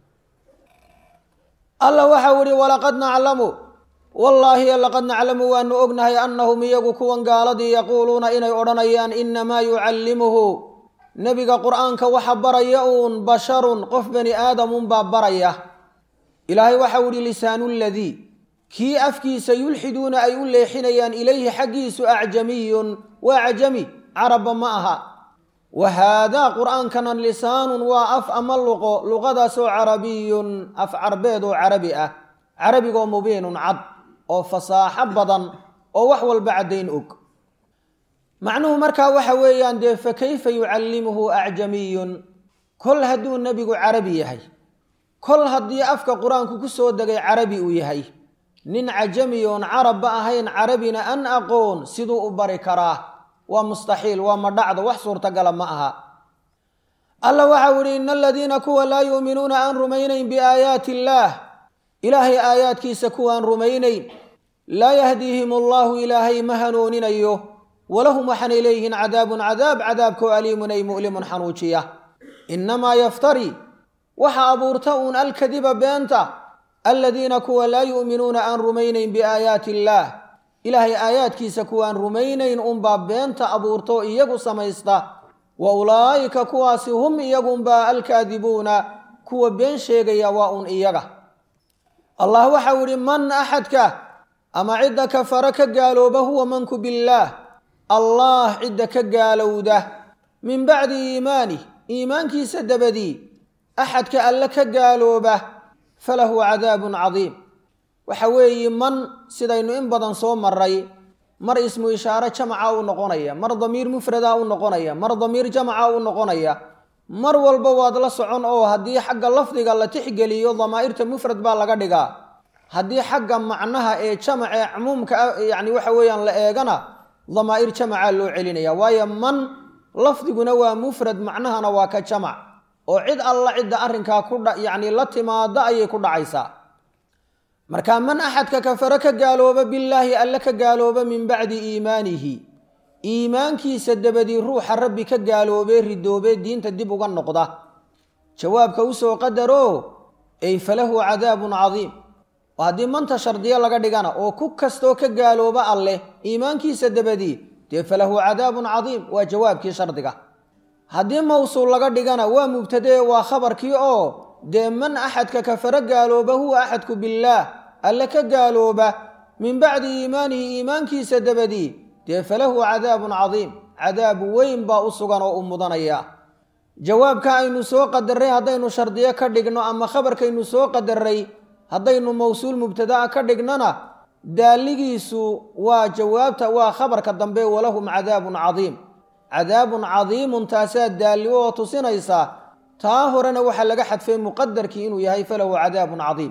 alla waxau ihi walaqad naclamu wallaahi laqad naclamu waanu ognahay annahum iyagu kuwan gaaladii yaquuluuna inay odhanayaan innamaa yucallimuhu nebiga qur'aanka waxa baraya uun basharun qof bani aadamunbaa baraya ilaahay waxau ihi lisaanu ladii kii afkiisa yulxiduuna ay u leexinayaan ilayhi xaggiisu acjamiyun waa cajami carabba ma aha wa haadaa qur'aankana lisaanun waa af ama luqo luqadaasoo carabiyun af carbeed oo carabi ah carabigoo mubiinun cad oo fasaaxo badan oo wax walba caddayn og macnuhu markaa waxa weeyaan dee fa kayfa yucallimuhu acjamiyun kol hadduu nebigu carabi yahay kol haddii afka qur-aanku ku soo degay carabi uu yahay nin cajami oon carabba ahayn carabina an aqoon siduu u bari karaa waa mustaxiil waa madhacdo wax suurtagala ma aha alla waxau ihi ina aladiina kuwa laa yuuminuuna aan rumaynayn biaayaati illaah ilaahay aayaadkiisa kuwaan rumaynayn laa yahdiihim allaahu ilaahay ma hanuuninayo walahum waxaanay leeyihiin cadaabun cadaab cadaabkoo aliimun ay mu'limun xanuujiya innamaa yaftari waxa abuurta uun alkadiba beenta aladiina kuwa laa yu'minuuna aan rumaynayn biaayaati illaah ilaahay aayaadkiisa kuwaan rumaynayn unbaa beenta abuurto iyagu samaysta wa ulaa'ika kuwaasi hum iyagunbaa alkaadibuuna kuwa been sheegaya waa un iyaga allah waxau idhi man axadka ama cidda kafara ka gaalooba huwa manku billaah allah cidda ka gaalowda min bacdi iimaanih iimaankiisa dabadii axadka alle ka gaalooba falahu cadaabun cadiim waxa weeye man sidaynu in badan soo maray mar ismu ishaare jamaca u noqonaya mar damiir mufrada u noqonaya mar damiir jamaca u noqonaya mar walba waad la socon oo haddii xagga lafdiga la tixgeliyo damaa'irta mufrad baa laga dhigaa haddii xagga macnaha ee jamac ee cumuumka yani waxa weeyaan la eegana damaa'ir jamacaa loo celinaya waayo man lafdiguna waa mufrad macnahana waa ka jamac oo cid alla cidda arrinkaa ku yani la timaada ayay ku dhacaysaa marka man axadka kafare ka gaalooba billaahi alle ka gaalooba min bacdi iimaanihi iimaankiisa dabadii ruuxa rabbi ka gaaloobee ridoobee diinta dib uga noqda jawaabka usoo qadaro ey falahu cadaabun cadiim oo haddii manta shardiyo laga dhigana oo ku kastoo ka gaalooba alleh iimaankiisa dabadii dee falahu cadaabun cadiim waa jawaabkii shardiga haddii mawsuul laga dhigana waa mubtadee waa khabarkii oo dee man axadka kafaro gaalooba huwa axadku billaah alle ka gaalooba min bacdi iimaanihi iimaankiisa dabadii dee falahu cadaabun cadiim cadaab weyn baa u sugan oo u mudanaya jawaabka aynu soo qadaray haddaynu shardiyo ka dhigno ama khabarkaynu soo qadaray haddaynu mawsuul mubtadaa ka dhignona daaligiisu waa jawaabta waa khabarka dambe walahum cadaabun cadiim cadaabun cadiimun taasaa daalli oo tusinaysa taa horena waxaa laga xadfay muqadarkii inuu yahay falahu cadaabun cadiim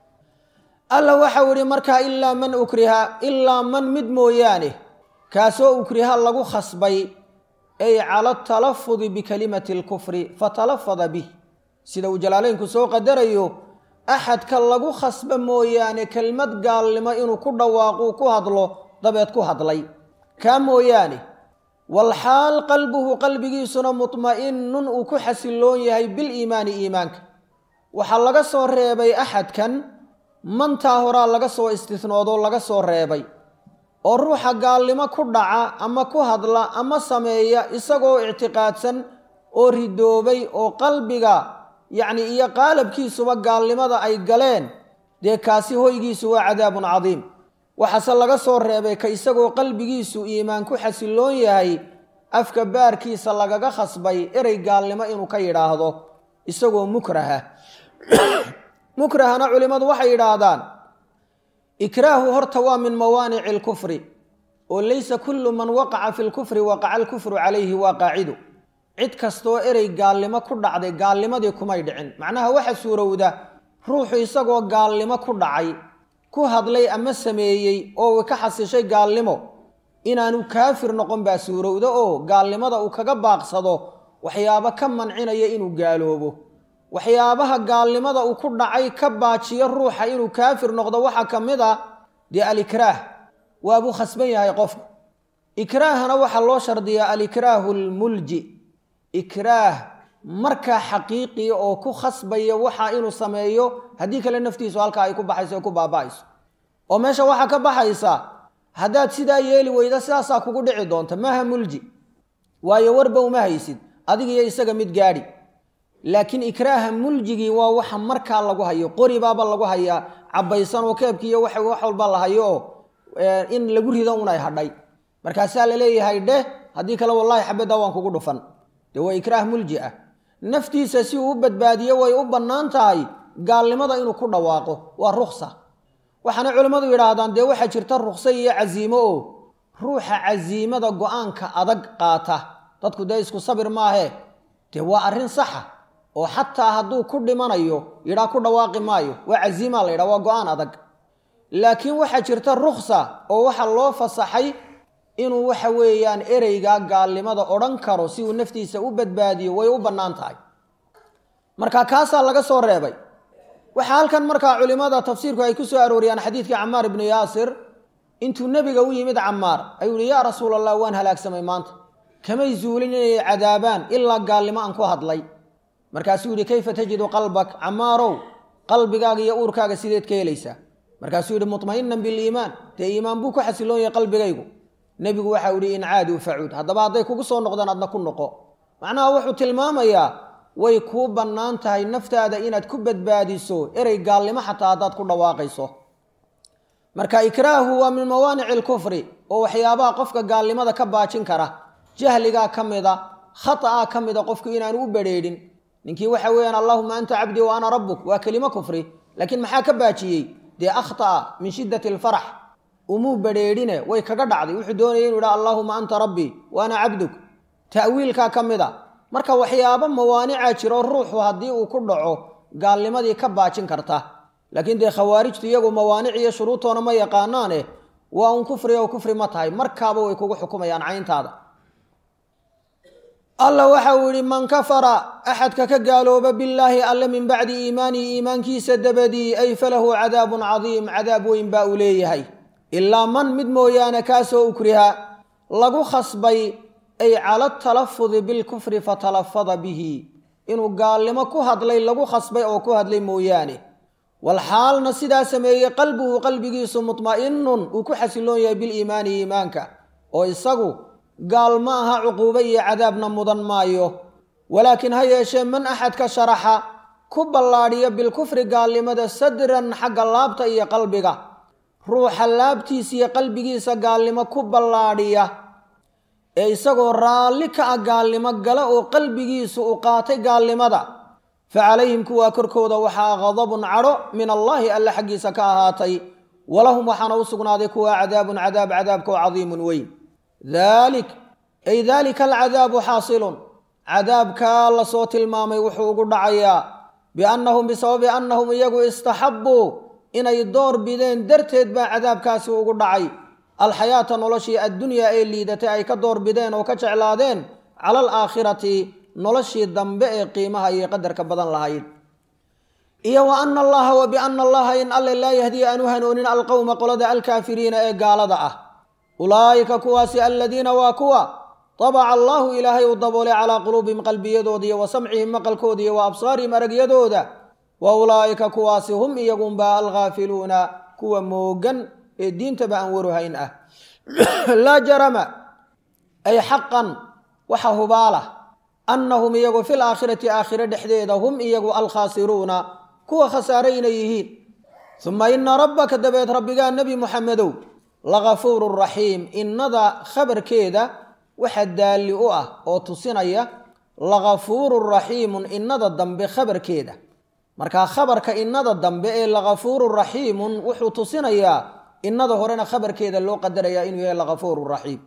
alla waxau ihi markaa ilaa man ukriha ilaa man mid mooyaane kaasoo ukriha lagu khasbay ay cala talafudi bikalimati alkufri fatalafada bih sida uu jalaaleynku soo qadarayo axadka lagu khasba mooyaane kelmad gaalnimo inuu ku dhawaaquu ku hadlo dabeed ku hadlay kaa mooyaane walxaal qalbuhu qalbigiisuna mutma'inun uu ku xasiloon yahay biliimaani iimaanka waxaa laga soo reebay axadkan mantaa horaa laga soo istisnoodoo laga soo reebay oo ruuxa gaalnimo ku dhaca ama ku hadla ama sameeya isagoo ictiqaadsan oo ridoobay oo qalbiga yacni iyo qaalabkiisuba gaalnimada ay galeen dee kaasi hoygiisu waa cadaabun cadiim waxaase laga soo reebay ka isagoo qalbigiisu iimaan ku xasiloon yahay afka baarkiisa lagaga khasbay erey gaalnimo inuu ka yidhaahdo isagoo mukraha mukrahana culimmadu waxay yidhaahdaan ikraahu horta waa min mawaanici alkufri oo laysa kullu man waqaca fi lkufri waqaca alkufru calayhi waa qaacidu cid kastoo erey gaalnimo ku dhacday gaalnimadii kumay dhicin macnaha waxa suurowda ruuxu isagoo gaalnimo ku dhacay ku hadlay ama sameeyey oo ka xasishay gaalnimo inaanu kaafir noqon baa suurowda oo gaalnimada uu kaga baaqsado waxyaabo ka mancinaya inuu gaaloobo waxyaabaha gaalnimada uu ku dhacay ka baajiyo ruuxa inuu kaafir noqdo waxaa ka mid a dee alikraah waabuu khasban yahay qofku ikraahana waxaa loo shardiyaa alikraahu lmulji ikraah markaa xaqiiqiya oo ku khasbaya waxa inuu sameeyo haddii kale naftiisu halkaa ay ku baxayso o ku baaba'ayso oo meesha waxaa ka baxaysa haddaad sidaa yeeli weyda sidaasaa kugu dhici doonta maaha mulji waayo warba uma haysid adigiyo isaga mid gaadhi laakiin ikraaha muljigii waa waxa markaa lagu hayo qoribaaba lagu hayaa cabaysan oo keebkiiyo wax walba la hayo oo in lagu rido un ay hadhay markaasaa la leeyahay dheh haddii kale wallaahi xabaddaa waan kugu dhufan dee waa ikraah mulji ah naftiisa si uu u badbaadiyo way u bannaan tahay gaalnimada inuu ku dhawaaqo waa ruksa waxaana culimmadu yidhaahdaan dee waxaa jirta rukso iyo casiimo oo ruuxa casiimada go-aanka adag qaata dadku dee isku sabir maahe dee waa arrin saxa oo xataa hadduu ku dhimanayo yidhaa ku dhawaaqi maayo waa casiimaa la yidhaha waa go-aan adag laakiin waxaa jirta ruksa oo waxa loo fasaxay inuu waxa weeyaan ereygaa gaalnimada odhan karo si uu naftiisa u badbaadiyo way u bannaan tahay marka kaasaa laga soo reebay waxaa halkan markaa culimmada tafsiirku ay ku soo arooriyaan xadiidkii camaar ibnu yaasir intuu nebiga u yimid camaar ayuu yihi yaa rasuul allah waan halaagsamay maanta kamay zuulin inay cadaabaan ilaa gaalnimo aan ku hadlay markaasuu yihi kayfa tajidu qalbak camaarow qalbigaaga iyo uurkaaga sideed ka helaysaa markaasuu yihi mutma'inan biliimaan dee iimaan buu ku xasiloon yahay qalbigaygu nebigu waxau yihi in caaduu facuud haddaba hadday kugu soo noqdaan adna ku noqo macnaha wuxuu tilmaamayaa way kuu bannaan tahay naftaada inaad ku badbaadiso erey gaalnimo xataa haddaad ku dhawaaqayso marka ikraahu waa min mawaanici alkufri oo waxyaabaha qofka gaalnimada ka baajin kara jahligaa ka mida khata'aa ka mida qofku inaanu u badrheedhin ninkii waxa weeyaan allahuma anta cabdii wa ana rabbuk waa kelimo kufri laakiin maxaa ka baajiyey dee akhta'a min shiddati alfarax umuu badrheedhine way kaga dhacday wuxuu doonaya inu yidhaha allaahuma anta rabbii wa ana cabduk ta'wiilkaa ka mid a marka waxyaabo mawaanicaa jiro ruuxu haddii uu ku dhaco gaalnimadii ka baajin karta laakiin dee khawaarijtu iyagu mawaanic iyo shuruutoona ma yaqaanaane waa un kufri oo kufri ma tahay markaaba way kugu xukumayaan cayntaada alla waxa uu yihi man kafara axadka ka gaalooba billaahi alle min bacdi iimaanihi iimaankiisa dabadii ay falahu cadaabun cadiim cadaab weyn baa uu leeyahay ilaa man mid mooyaane kaasoo ukriha lagu khasbay ay cala talafudi bilkufri fatalafada bihi inuu gaalnimo ku hadlay lagu khasbay oo ku hadlay mooyaane walxaalna sidaa sameeyey qalbuhu qalbigiisu mutma'inun uu ku xasiloon yahay biliimaani iimaanka oo isagu gaal ma aha cuquubo iyo cadaabna mudan maayo walaakiin ha yeeshee man axadka sharaxa ku ballaadhiya bilkufri gaalnimada sadran xagga laabta iyo qalbiga ruuxa laabtiisa iyo qalbigiisa gaalnimo ku ballaadhiya ee isagoo raalli ka ah gaalnimo gala oo qalbigiisu u qaatay gaalnimada fa calayhim kuwaa korkooda waxaa qadabun cadho min allaahi alle xaggiisa ka ahaatay walahum waxaana u sugnaaday kuwaa cadaabun cadaab cadaabkoo cadiimun weyn daalik ay daalika alcadaabu xaasilun cadaabkaa lasoo tilmaamay wuxuu ugu dhacayaa biannahum bisababi annahum iyagu istaxabbuu inay door bideen darteed baa cadaabkaasi ugu dhacay alxayaata noloshii addunyaa ee liidatay ay ka door bideen oo ka jeclaadeen cala alaakhirati noloshii dambe ee qiimaha iyo qadarka badan lahayd iyo wa ana allaha wa biana allaha in alle laa yahdiya aan u hanoonin alqowma qolada alkaafiriina ee gaalada ah ulaa'ika kuwaasi aladiina waa kuwa tabaca allaahu ilaahay uu daboolay calaa quluubihim qalbiyadooda iyo wa samcihim maqalkooda iyo wa absaarihim aragyadooda wa ulaa'ika kuwaasi hum iyagunbaa alghaafiluuna kuwa moogan ee diintaba aan waruhayn ah laa jarama ay xaqan waxa hubaala annahum iyagu fil aakhirati aakhire dhexdeeda hum iyagu alkhaasiruuna kuwa khasaare inay yihiin uma ina rabbaka dabeed rabbigaa nebi muxamedow lagafuurun raxiim innada khabarkeeda waxa daalli u ah oo tusinaya lagafuurun raxiimun innada dambe khabarkeeda markaa khabarka innada dambe ee lagafuurun raxiimun wuxuu tusinayaa innada horena khabarkeeda loo qadarayaa inuu yahay lagafuurun raxiim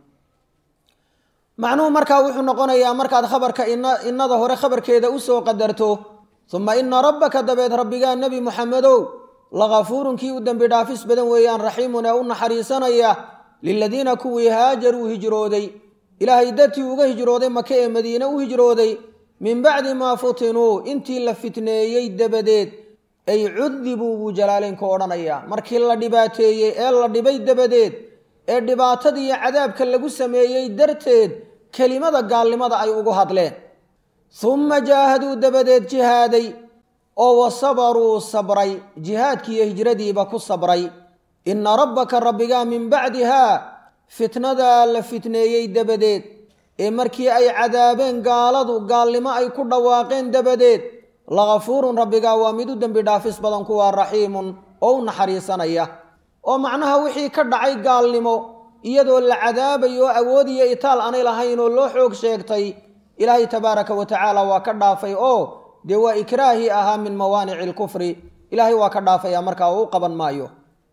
macnuhu markaa wuxuu noqonayaa markaad khabarka innada hore khabarkeeda usoo qadarto uma ina rabbaka dabeed rabbigaa nebi muxamedow lagafuurun kii u dembi dhaafis badan weeyaan raxiimun ee u naxariisanaya liladiina kuwii haajaruu hijrooday ilaahay dartii uga hijrooday maka ee madiine u hijrooday min bacdi maa futinuu intii la fitneeyey dabadeed ay cudibuu buu jalaaleynku odhanayaa markii la dhibaateeyey ee la dhibay dabadeed ee dhibaatadii iyo cadaabka lagu sameeyey darteed kelimada gaalnimada ay ugu hadleen humma jaahaduu dabadeed jihaaday oo wa sabaruu sabray jihaadkiiyo hijradiiba ku sabray inna rabbaka rabbigaa min bacdihaa fitnadaa la fitneeyey dabadeed ee markii ay cadaabeen gaaladu gaalnimo ay ku dhawaaqeen dabadeed lagafuurun rabbigaa waa mid u dembi dhaafis badan kuwaa raxiimun oo u naxariisanaya oo macnaha wixii ka dhacay gaalnimo iyadoo la cadaabayo awood iyo itaal aanay lahayn oo loo xoog sheegtay ilaahay tabaaraka wa tacaala waa ka dhaafay oo dee waa ikraahii ahaa min mawaanici alkufri ilaahay waa ka dhaafaya markaa oo u qaban maayo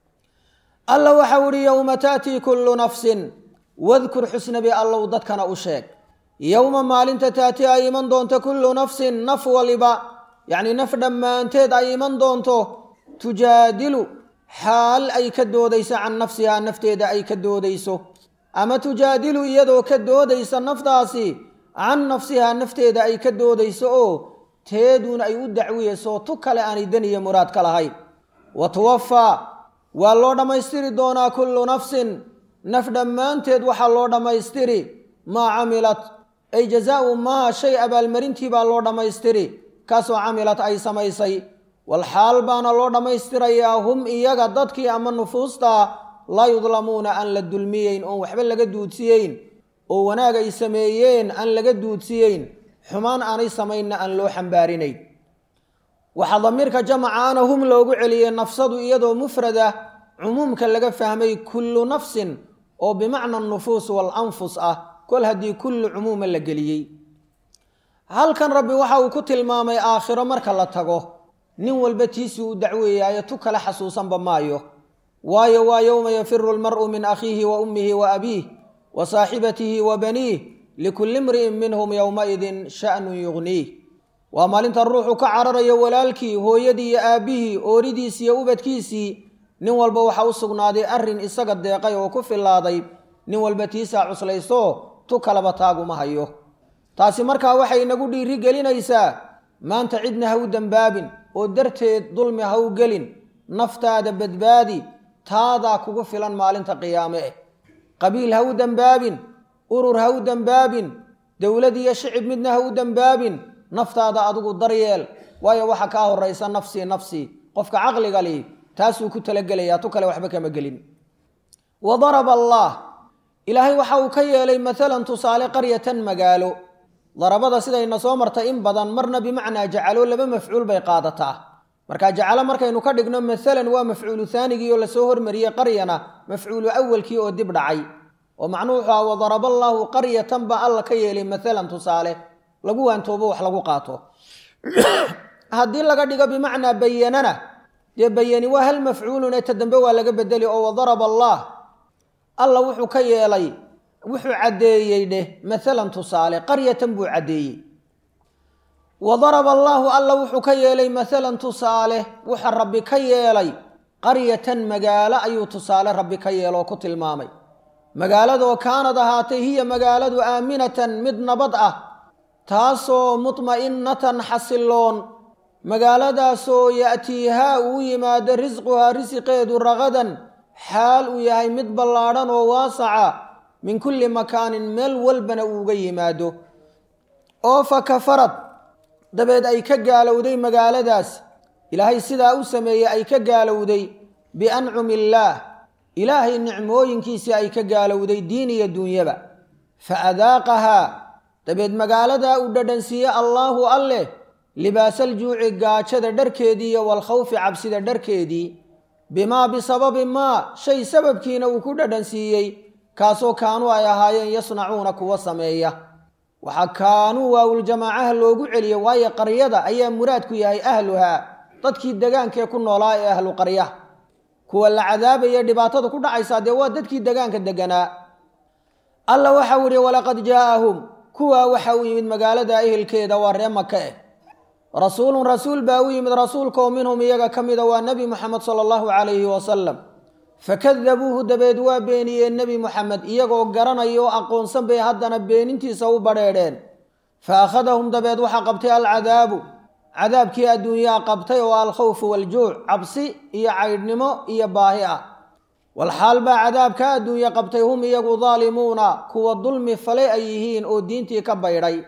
alla waxau ihi yowma taatii kullu nafsin wadkur xusnabi allow dadkana u sheeg yowma maalinta taati ay iman doonto kullu nafsin naf waliba yacnii naf dhammaanteed ay iman doonto tujaadilu xaal ay ka doodayso can nafsihaa nafteeda ay ka doodayso ama tujaadilu iyadoo ka doodaysa naftaasi can nafsihaa nafteeda ay ka doodayso oo teeduun ay u dacwiyayso tu kale aanay daniya muraad ka lahayn wa tuwafaa waa loo dhammaystiri doonaa kullu nafsin naf dhammaanteed waxaa loo dhammaystiri maa camilat ay jazaau maa shay abaalmarintii baa loo dhammaystiri kaasoo camilat ay samaysay walxaal baana loo dhammaystirayaa hum iyaga dadkii ama nufuusta laa yudlamuuna aan la dulmiyeyn oon waxba laga duudsiyeyn oo wanaag ay sameeyeen aan laga duudsiyeyn xumaan aanay samaynna aan loo xambaarinayn waxaa damiirka jamacaana hum loogu celiyey nafsadu iyadoo mufrada cumuumka laga fahmay kullu nafsin oo bimacna nufuus walanfus ah kol haddii kullu cumuuma la geliyey halkan rabbi waxa uu ku tilmaamay aakhiro marka la tago nin walba tiisii u dacweeyaayo tu kale xasuusanba maayo waayo waa yowma yafiru lmar'u min akhiihi wa ummihi wa abiih wa saaxibatihi wa baniih likulli imri'in minhum yowmaidin sha'nun yugniih waa maalinta ruuxu ka cararayo walaalkii hooyadii iyo aabbihii ooridiisii iyo ubadkiisii nin walba waxa u sugnaaday arrin isaga deeqay oo ku filaaday nin walba tiisaa cuslayso tu kalaba taaguma hayo taasi markaa waxay inagu dhiiri gelinaysaa maanta cidna ha u dembaabin oo darteed dulmi ha u gelin naftaada badbaadi taadaa kugu filan maalinta qiyaame eh qabiil ha u dembaabin urur ha u dembaabin dowlad iyo shicib midna ha u dembaabin naftaada adigu daryeel waayo waxa kaa horaysa nafsii nafsii qofka caqliga li taasuu ku talagelayaa tu kale waxba kama gelin wa daraba allah ilaahay waxa uu ka yeelay maalan tusaale qaryatan magaalo darabada sidayna soo martay in badan marna bimacnaa jacalo laba mafcuul bay qaadataa marka jacalo markaynu ka dhigno maalan waa mafcuulu haanigii oo lasoo hormariyey qaryana mafcuulu awalkii oo dib dhacay oo macnuhu wuxuu aha wadaraba allaahu qaryatan baa alla ka yeelay maalan tusaale lagu waantoobo wax lagu qaato haddii laga dhigo bimacnaa bayanana dee bayani waa hal mafcuulun ee ta dambe waa laga bedeli oo wadaraba allah alla wuxuu ka yeelay wuxuu caddeeyey dheh maalan tusaale qaryatan buu caddeeyey wa daraba allaahu alla wuxuu ka yeelay maalan tusaale wuxa rabbi ka yeelay qaryatan magaalo ayuu tusaale rabbi ka yeeloo ku tilmaamay magaaladoo kaanad ahaatay hiya magaaladu aaminatan mid nabad ah taasoo mutma'innatan xasiloon magaaladaasoo ya'tiihaa uu yimaado risquhaa risiqeedu ragadan xaal uu yahay mid ballaadhan oo waasaca min kulli makaanin meel walbana uuga yimaado oo fa kafarad dabeed ay ka gaalowday magaaladaas ilaahay sidaa u sameeyey ay ka gaalowday biancumi illaah ilaahay nicmooyinkiisii ay ka gaalowday diin iyo duunyaba fa adaaqahaa dabeed magaaladaa uu dhadhansiiye allaahu alleh libaasaljuuci gaajada dharkeedii iyo walkhawfi cabsida dharkeedii bimaa bisababi maa shay sababkiina uu ku dhadhansiiyey kaasoo kaanuu ay ahaayeen yasnacuuna kuwa sameeya waxaa kaanuu waawuljamaacaha loogu celiye waayo qaryada ayaa muraadku yahay ahluhaa dadkii degaankaee ku noolaa ee ahlu qarya kuwa la cadaabaya dhibaatada ku dhacaysaa dee waa dadkii degaanka deganaa alla waxau yihi walaqad jaa'ahum kuwaa waxa uu yimid magaalada ehelkeeda waa ree maka eh rasuulun rasuul baa u yimid rasuulkaoo minhum iyaga ka mida waa nebi moxamed sala allahu calayhi wasalam fakadabuuhu dabeed waa beeniyeen nebi moxamed iyagoo garanaya oo aqoonsan bay haddana beenintiisa u badheedheen fa akhadahum dabeed waxaa qabtay alcadaabu cadaabkii adduunyaa qabtay oo alkhawfu waljuuc cabsi iyo caydhnimo iyo baahi ah walxaal baa cadaabka adduunye qabtay hum iyagu daalimuuna kuwa dulmi falay ay yihiin oo diintii ka baydhay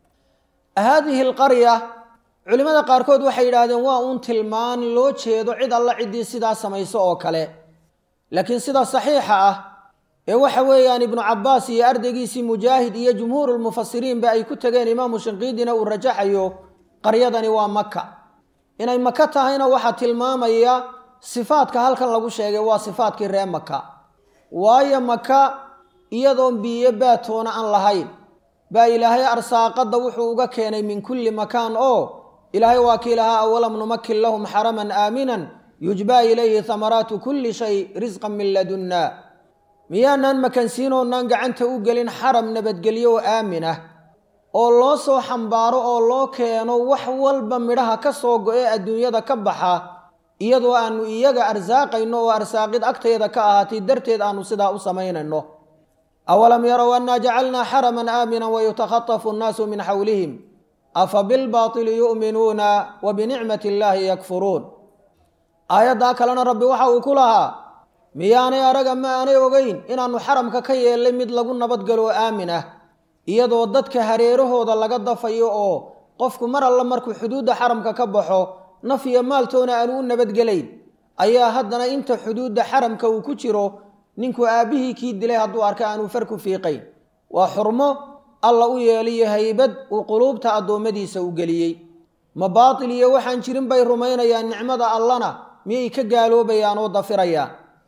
haadihi alqarya culimmada qaarkood waxay yidhaahdeen waa uun tilmaan loo jeedo cid alla ciddii sidaa samayso oo kale laakiin sida saxiixa ah ee waxa weeyaan ibnu cabbaas iyo ardaygiisii mujaahid iyo jumhuurulmufasiriinba ay ku tegeen imaamu shinqiidina uu rajaxayo qaryadani waa maka inay maka tahayna waxaa tilmaamaya sifaadka halkan lagu sheegay waa sifaadkii ree maka waayo maka iyadoon biyo baatoona aan lahayn baa ilaahay arsaaqadda wuxuu uga keenay min kulli makaan oo ilaahay waa kii lahaa awalam numakin lahum xaraman aaminan yujbaa ilayhi hamaraatu kulli shay risqan min ladunna miyaanaan makansiinoonaan gacanta u gelin xaram nabadgelyo oo aamin ah oo loo soo xambaaro oo loo keeno wax walba midhaha ka soo go-e adduunyada ka baxa iyadoo aanu iyaga arsaaqayno oo arsaaqid agteeda ka ahaatay darteed aanu sidaa u samaynayno awalam yarow annaa jacalnaa xaraman aaminan wayutakhatafu annaasu min xawlihim afa bilbaatili yu'minuuna wa binicmati illaahi yakfuruun aayaddaa kalena rabbi waxa uu ku lahaa miyaanay araga ma aanay ogeyn inaannu xaramka ka yeellay mid lagu nabadgalo oo aamin ah iyadoo dadka hareerahooda laga dafayo oo qofku mar alla markuu xuduudda xaramka ka baxo naf iyo maaltoona aanu u nabadgelayn ayaa haddana inta xuduudda xaramka uu ku jiro ninku aabbihii kii dilay hadduu arka aanuu farku fiiqayn waa xurmo alla u yeeliyo haybad uu quluubta addoommadiisa u geliyey ma baatil iyo waxaan jirin bay rumaynayaan nicmada allana miyay ka gaaloobayaan oo dafirayaan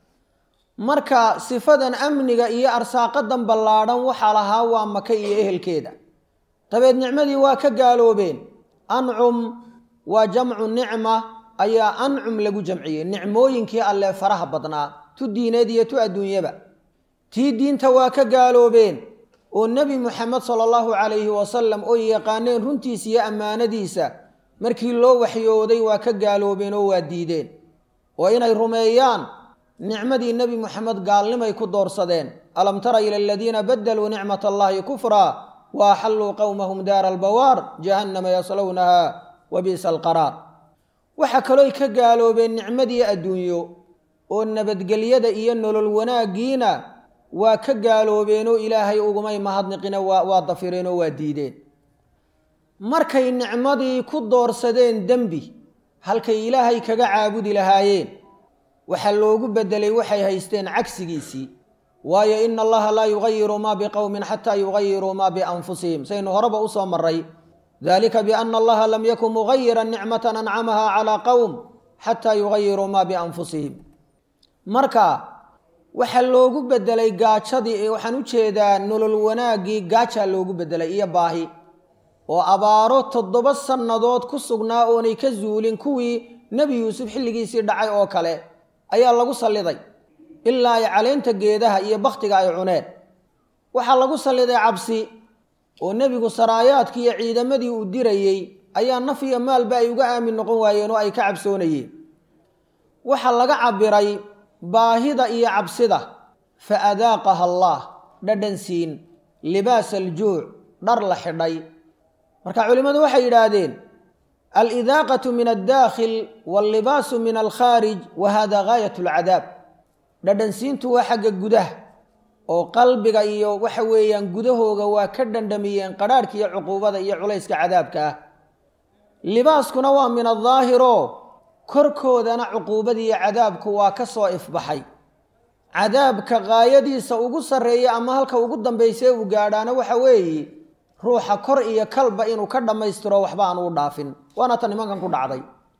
marka sifadan amniga iyo arsaaqadan ballaadhan waxaa lahaa waa maka iyo ehelkeeda dabeed nicmadii waa ka gaaloobeen ancum waa jamcu nicma ayaa ancum lagu jamciyey nicmooyinkii allee faraha badnaa tu diineed iyo tu adduunyaba tii diinta waa ka gaaloobeen oo nebi muxamed sala allahu calayhi wasalam oo yaqaaneen runtiisa iyo ammaanadiisa markii loo waxyooday waa ka gaaloobeen oo waa diideen oo inay rumeeyaan nicmadii nebi moxamed gaalnimay ku doorsadeen alam tara ila aladiina badaluu nicmat allahi kufraa wa axalluu qowmahum daara albawaar jahannama yaslownaha wa bi'sa alqaraar waxaa kalooy ka gaaloobeen nicmadii adduunyo oo nabadgelyada iyo nolol wanaaggiina waa ka gaaloobeenoo ilaahay ugumay mahadniqina waa dafireen oo waa diideen markay nicmadii ku doorsadeen dembi halkay ilaahay kaga caabudi lahaayeen waxaa loogu bedelay waxay haysteen cagsigiisii waayo ina allaha laa yugayiru maa biqowmin xataa yugayiruu maa bianfusihim saynu horeba usoo maray dalika biana allaha lam yakun mugayiran nicmatan ancamaha calaa qowm xataa yugayiruu maa bianfusihim marka waxaa loogu bedelay gaajadii waxaan u jeedaa nolol wanaaggii gaajaa loogu bedelay iyo baahi oo abaaro toddoba sannadood ku sugnaa oonay ka zuulin kuwii nebi yuusuf xilligiisii dhacay oo kale ayaa lagu salliday ilaa ay caleenta geedaha iyo bakhtiga ay cuneen waxaa lagu salliday cabsi oo nebigu saraayaadkii iyo ciidamadii uu dirayey ayaa naf iyo maalba ay uga aamin noqon waayeen oo ay ka cabsoonayeen waxaa laga cabiray baahida iyo cabsida fa adaaqaha allaah dhadhan siin libaas aljuuc dhar la xidhay marka culimmadu waxay yidhaahdeen alidaaqatu min addaakhil wallibaasu min alkhaarij wa hada gaayat alcadaab dhadhansiintu waa xagga gudaha oo qalbiga iyo waxa weeyaan gudahooga waa ka dhandhamiyeen qadhaadhka iyo cuquubada iyo culayska cadaabka ah libaaskuna waa min adaahiro korkoodana cuquubadiiyo cadaabku waa ka soo ifbaxay cadaabka gaayadiisa ugu sarreeya ama halka ugu dambaysee uu gaadhaana waxa weeye ruuxa kor iyo kalba inuu ka dhammaystiro waxba aan uu dhaafin waana ta nimankan ku dhacday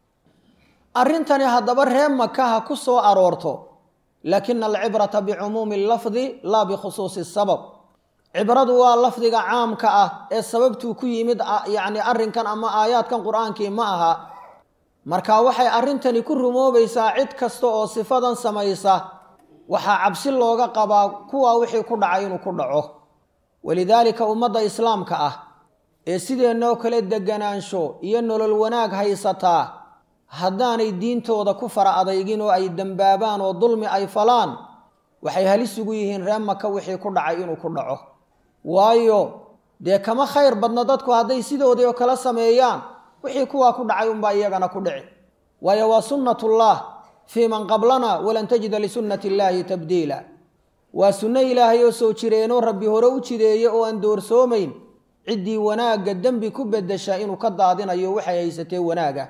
arrintani haddaba ree maka ha ku soo aroorto laakina alcibrata bicumuumi lafdi laa bikhusuusi sabab cibradu waa lafdiga caamka ah ee sababtuu ku yimid yacni arrinkan ama aayaadkan qur-aankii ma aha marka waxay arrintani ku rumoobaysaa cid kasta oo sifadan samaysa waxaa cabsi looga qabaa kuwaa wixii ku dhacay inuu ku dhaco walidaalika ummadda islaamka ah ee sideennoo kale deganaansho iyo nolol wanaag haysataa haddaanay diintooda ku fara adaygin oo ay dembaabaan oo dulmi ay falaan waxay halis ugu yihiin ree maka wixii ku dhacay inuu ku dhaco waayo dee kama khayr badna dadku hadday sidoodii oo kale sameeyaan wixii kuwaa ku dhacay unbaa iyagana ku dhici waayo waa sunnatullah fii man qablana walan tajida lisunnati illaahi tabdiila waa sunno ilaahay oo soo jireenoo rabbi hore u jideeye oo aan doorsoomayn ciddii wanaagga dembi ku beddesha inuu ka daadinayo waxay haysatee wanaaga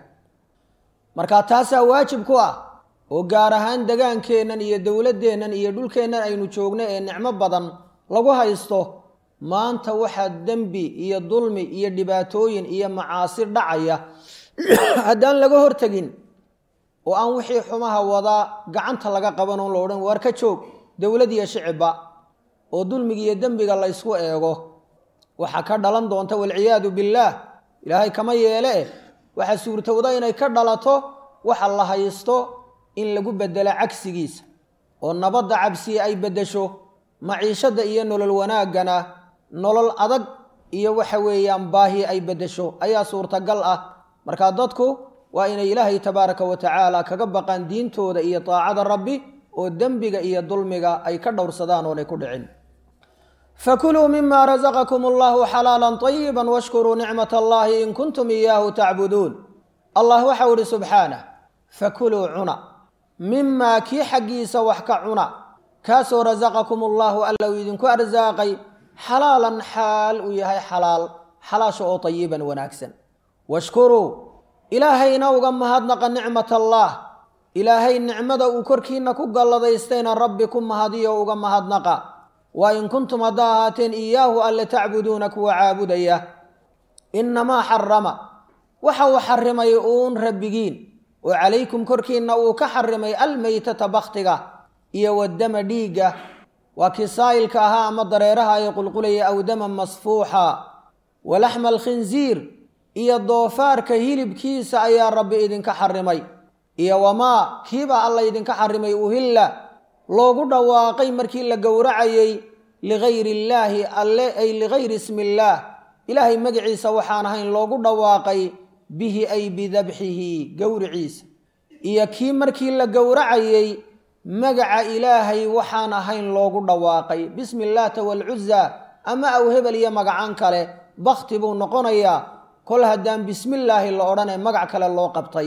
marka taasaa waajib ku ah oo gaar ahaan degaankeennan iyo dowladdeennan iyo dhulkeennan aynu joogno ee nicmo badan lagu haysto maanta waxaa dembi iyo dulmi iyo dhibaatooyin iyo macaasi dhacaya haddaan laga hortegin oo aan wixii xumaha wadaa gacanta laga qaban oon la odhan waar ka joog dowlad iyo shicibba oo dulmiga iyo dembiga la ysku eego waxaa ka dhalan doonta walciyaadu billaah ilaahay kama yeele eh waxaa suurtowda inay ka dhalato waxa la haysto in lagu bedelo cagsigiisa oo nabadda cabsiya ay beddesho maciishadda iyo nolol wanaaggana nolol adag iyo waxa weeyaan baahi ay beddesho ayaa suurtagal ah markaa dadku waa inay ilaahay tabaaraka wa tacaala kaga baqaan diintooda iyo taacada rabbi oo dembiga iyo dulmiga ay ka dhowrsadaan oonay ku dhicin fakuluu mima rasaqakum allahu xalaala طayiba washkuruu nicmat allahi in kuntum iyaahu tacbuduun allah waxau ihi subxaanah fakuluu cuna mimaa kii xaggiisa wax ka cuna kaasoo rasaqakum allahu alla uu idinku arsaaqay xalaalan xaal uu yahay xalaal xalaasha oo tayiban wanaagsan washkuruu ilaahayna uga mahadnaqa nicmat allaah ilaahay nicmada uu korkiina ku galladaystayna rabbi ku mahadiyo uga mahadnaqa waa in kuntum haddaa ahaateen iyaahu alle tacbuduuna kuwa caabudaya innamaa xarama waxa uu xarimay uun rabbigiin oo calaykum korkiinna uu ka xarimay almeytata bakhtiga iyo wadama dhiigga waa kii saa'ilka ahaa ama dareeraha ay qulqulaya aw daman masfuuxa walaxma alkhinsiir iyo doofaarka hilibkiisa ayaa rabbi idinka xarimay iyo wamaa kiibaa alla idinka xarimay uhilla loogu dhawaaqay markii la gowracayey ligayri illaahi alle ay ligayri ismi illaah ilaahay magaciisa waxaan ahayn loogu dhawaaqay bihi ay bidabxihi gowriciisa iyo kii markii la gowracayey magaca ilaahay waxaan ahayn loogu dhawaaqay bismi illaata waalcuza ama aw hebel iyo magacaan kale bakti buu noqonayaa kol haddaan bismillaahi la odhanee magac kale loo qabtay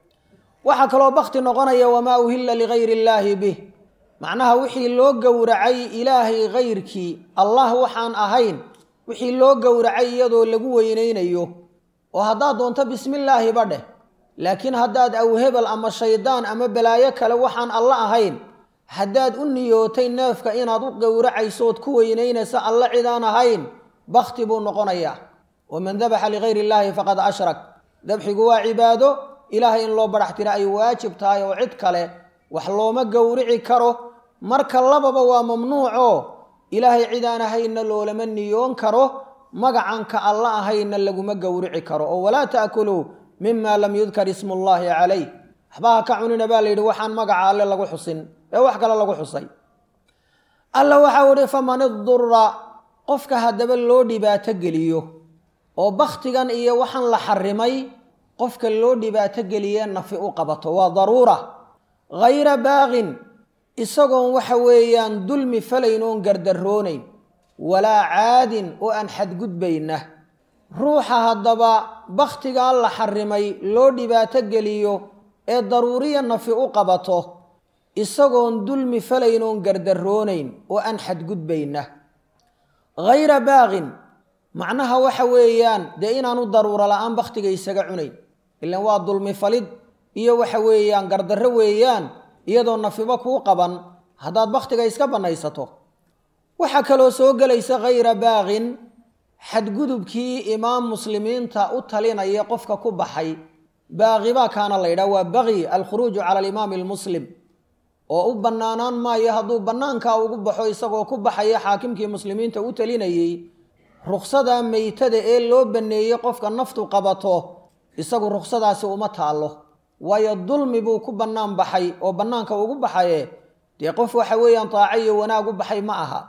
waxaa kaloo bakti noqonaya wamaa uhilla ligayri illaahi bih macnaha wixii loo gowracay ilaahay kayrkii allah waxaan ahayn wixii loo gowracay iyadoo lagu weynaynayo oo haddaad doonto bismillaahi ba dheh laakiin haddaad awhebel ama shaydaan ama balaayo kale waxaan alla ahayn haddaad u niyootay neefka inaad u gowracaysood ku weynaynaysa alla cidaan ahayn bakti buu noqonayaa waman dabaxa ligayri illaahi faqad ashrak dabxigu waa cibaado ilaahay in loo badhax tira ay waajib tahay oo cid kale wax looma gowrici karo marka lababa waa mamnuuco ilaahay cidaan ahaynna loolama niyoon karo magacanka alla ahaynna laguma gowrici karo oo walaa ta'kuluu mima lam yudkar ismu llaahi calayh waxba ha ka cunina baa la yidhi waxaan magaca alle lagu xusin ee wax kale lagu xusay alla waxau ihi faman idura qofka haddaba loo dhibaato geliyo oo bakhtigan iyo waxaan la xarimay qofka loo dhibaato geliye nafi u qabato waa daruura hayra baaqin isagoon waxa weeyaan dulmi falayn oon gardaroonayn walaa caadin oo aan xadgudbayna ruuxa haddaba bakhtigaa la xarimay loo dhibaato geliyo ee daruuriya nafi u qabato isagoon dulmi falayn oon gardaroonayn oo aan xadgudbayna hayra baaqin macnaha waxa weeyaan dee inaanu daruuro la-aan bakhtiga isaga cunayn ilan waa dulmi falid iyo waxa weeyaan gardarro weeyaan iyadoo nafiba kuu qaban haddaad bakhtiga iska bannaysato waxaa kaloo soo gelaysa khayra baaqin xadgudubkii imaam muslimiinta u talinaya qofka ku baxay baaqibaa kaana la yidhaha waa baqyi alkhuruuju cala alimaami almuslim oo u bannaanaan maayo hadduu bannaankaa ugu baxo isagoo ku baxaya xaakimkii muslimiinta u talinayey ruksada meytada ee loo banneeyey qofka naftu qabato isagu ruksadaasi uma taallo waayo dulmi buu ku bannaan baxay oo bannaanka ugu baxaye dee qof waxa weeyaan taaco iyo wanaag u baxay ma aha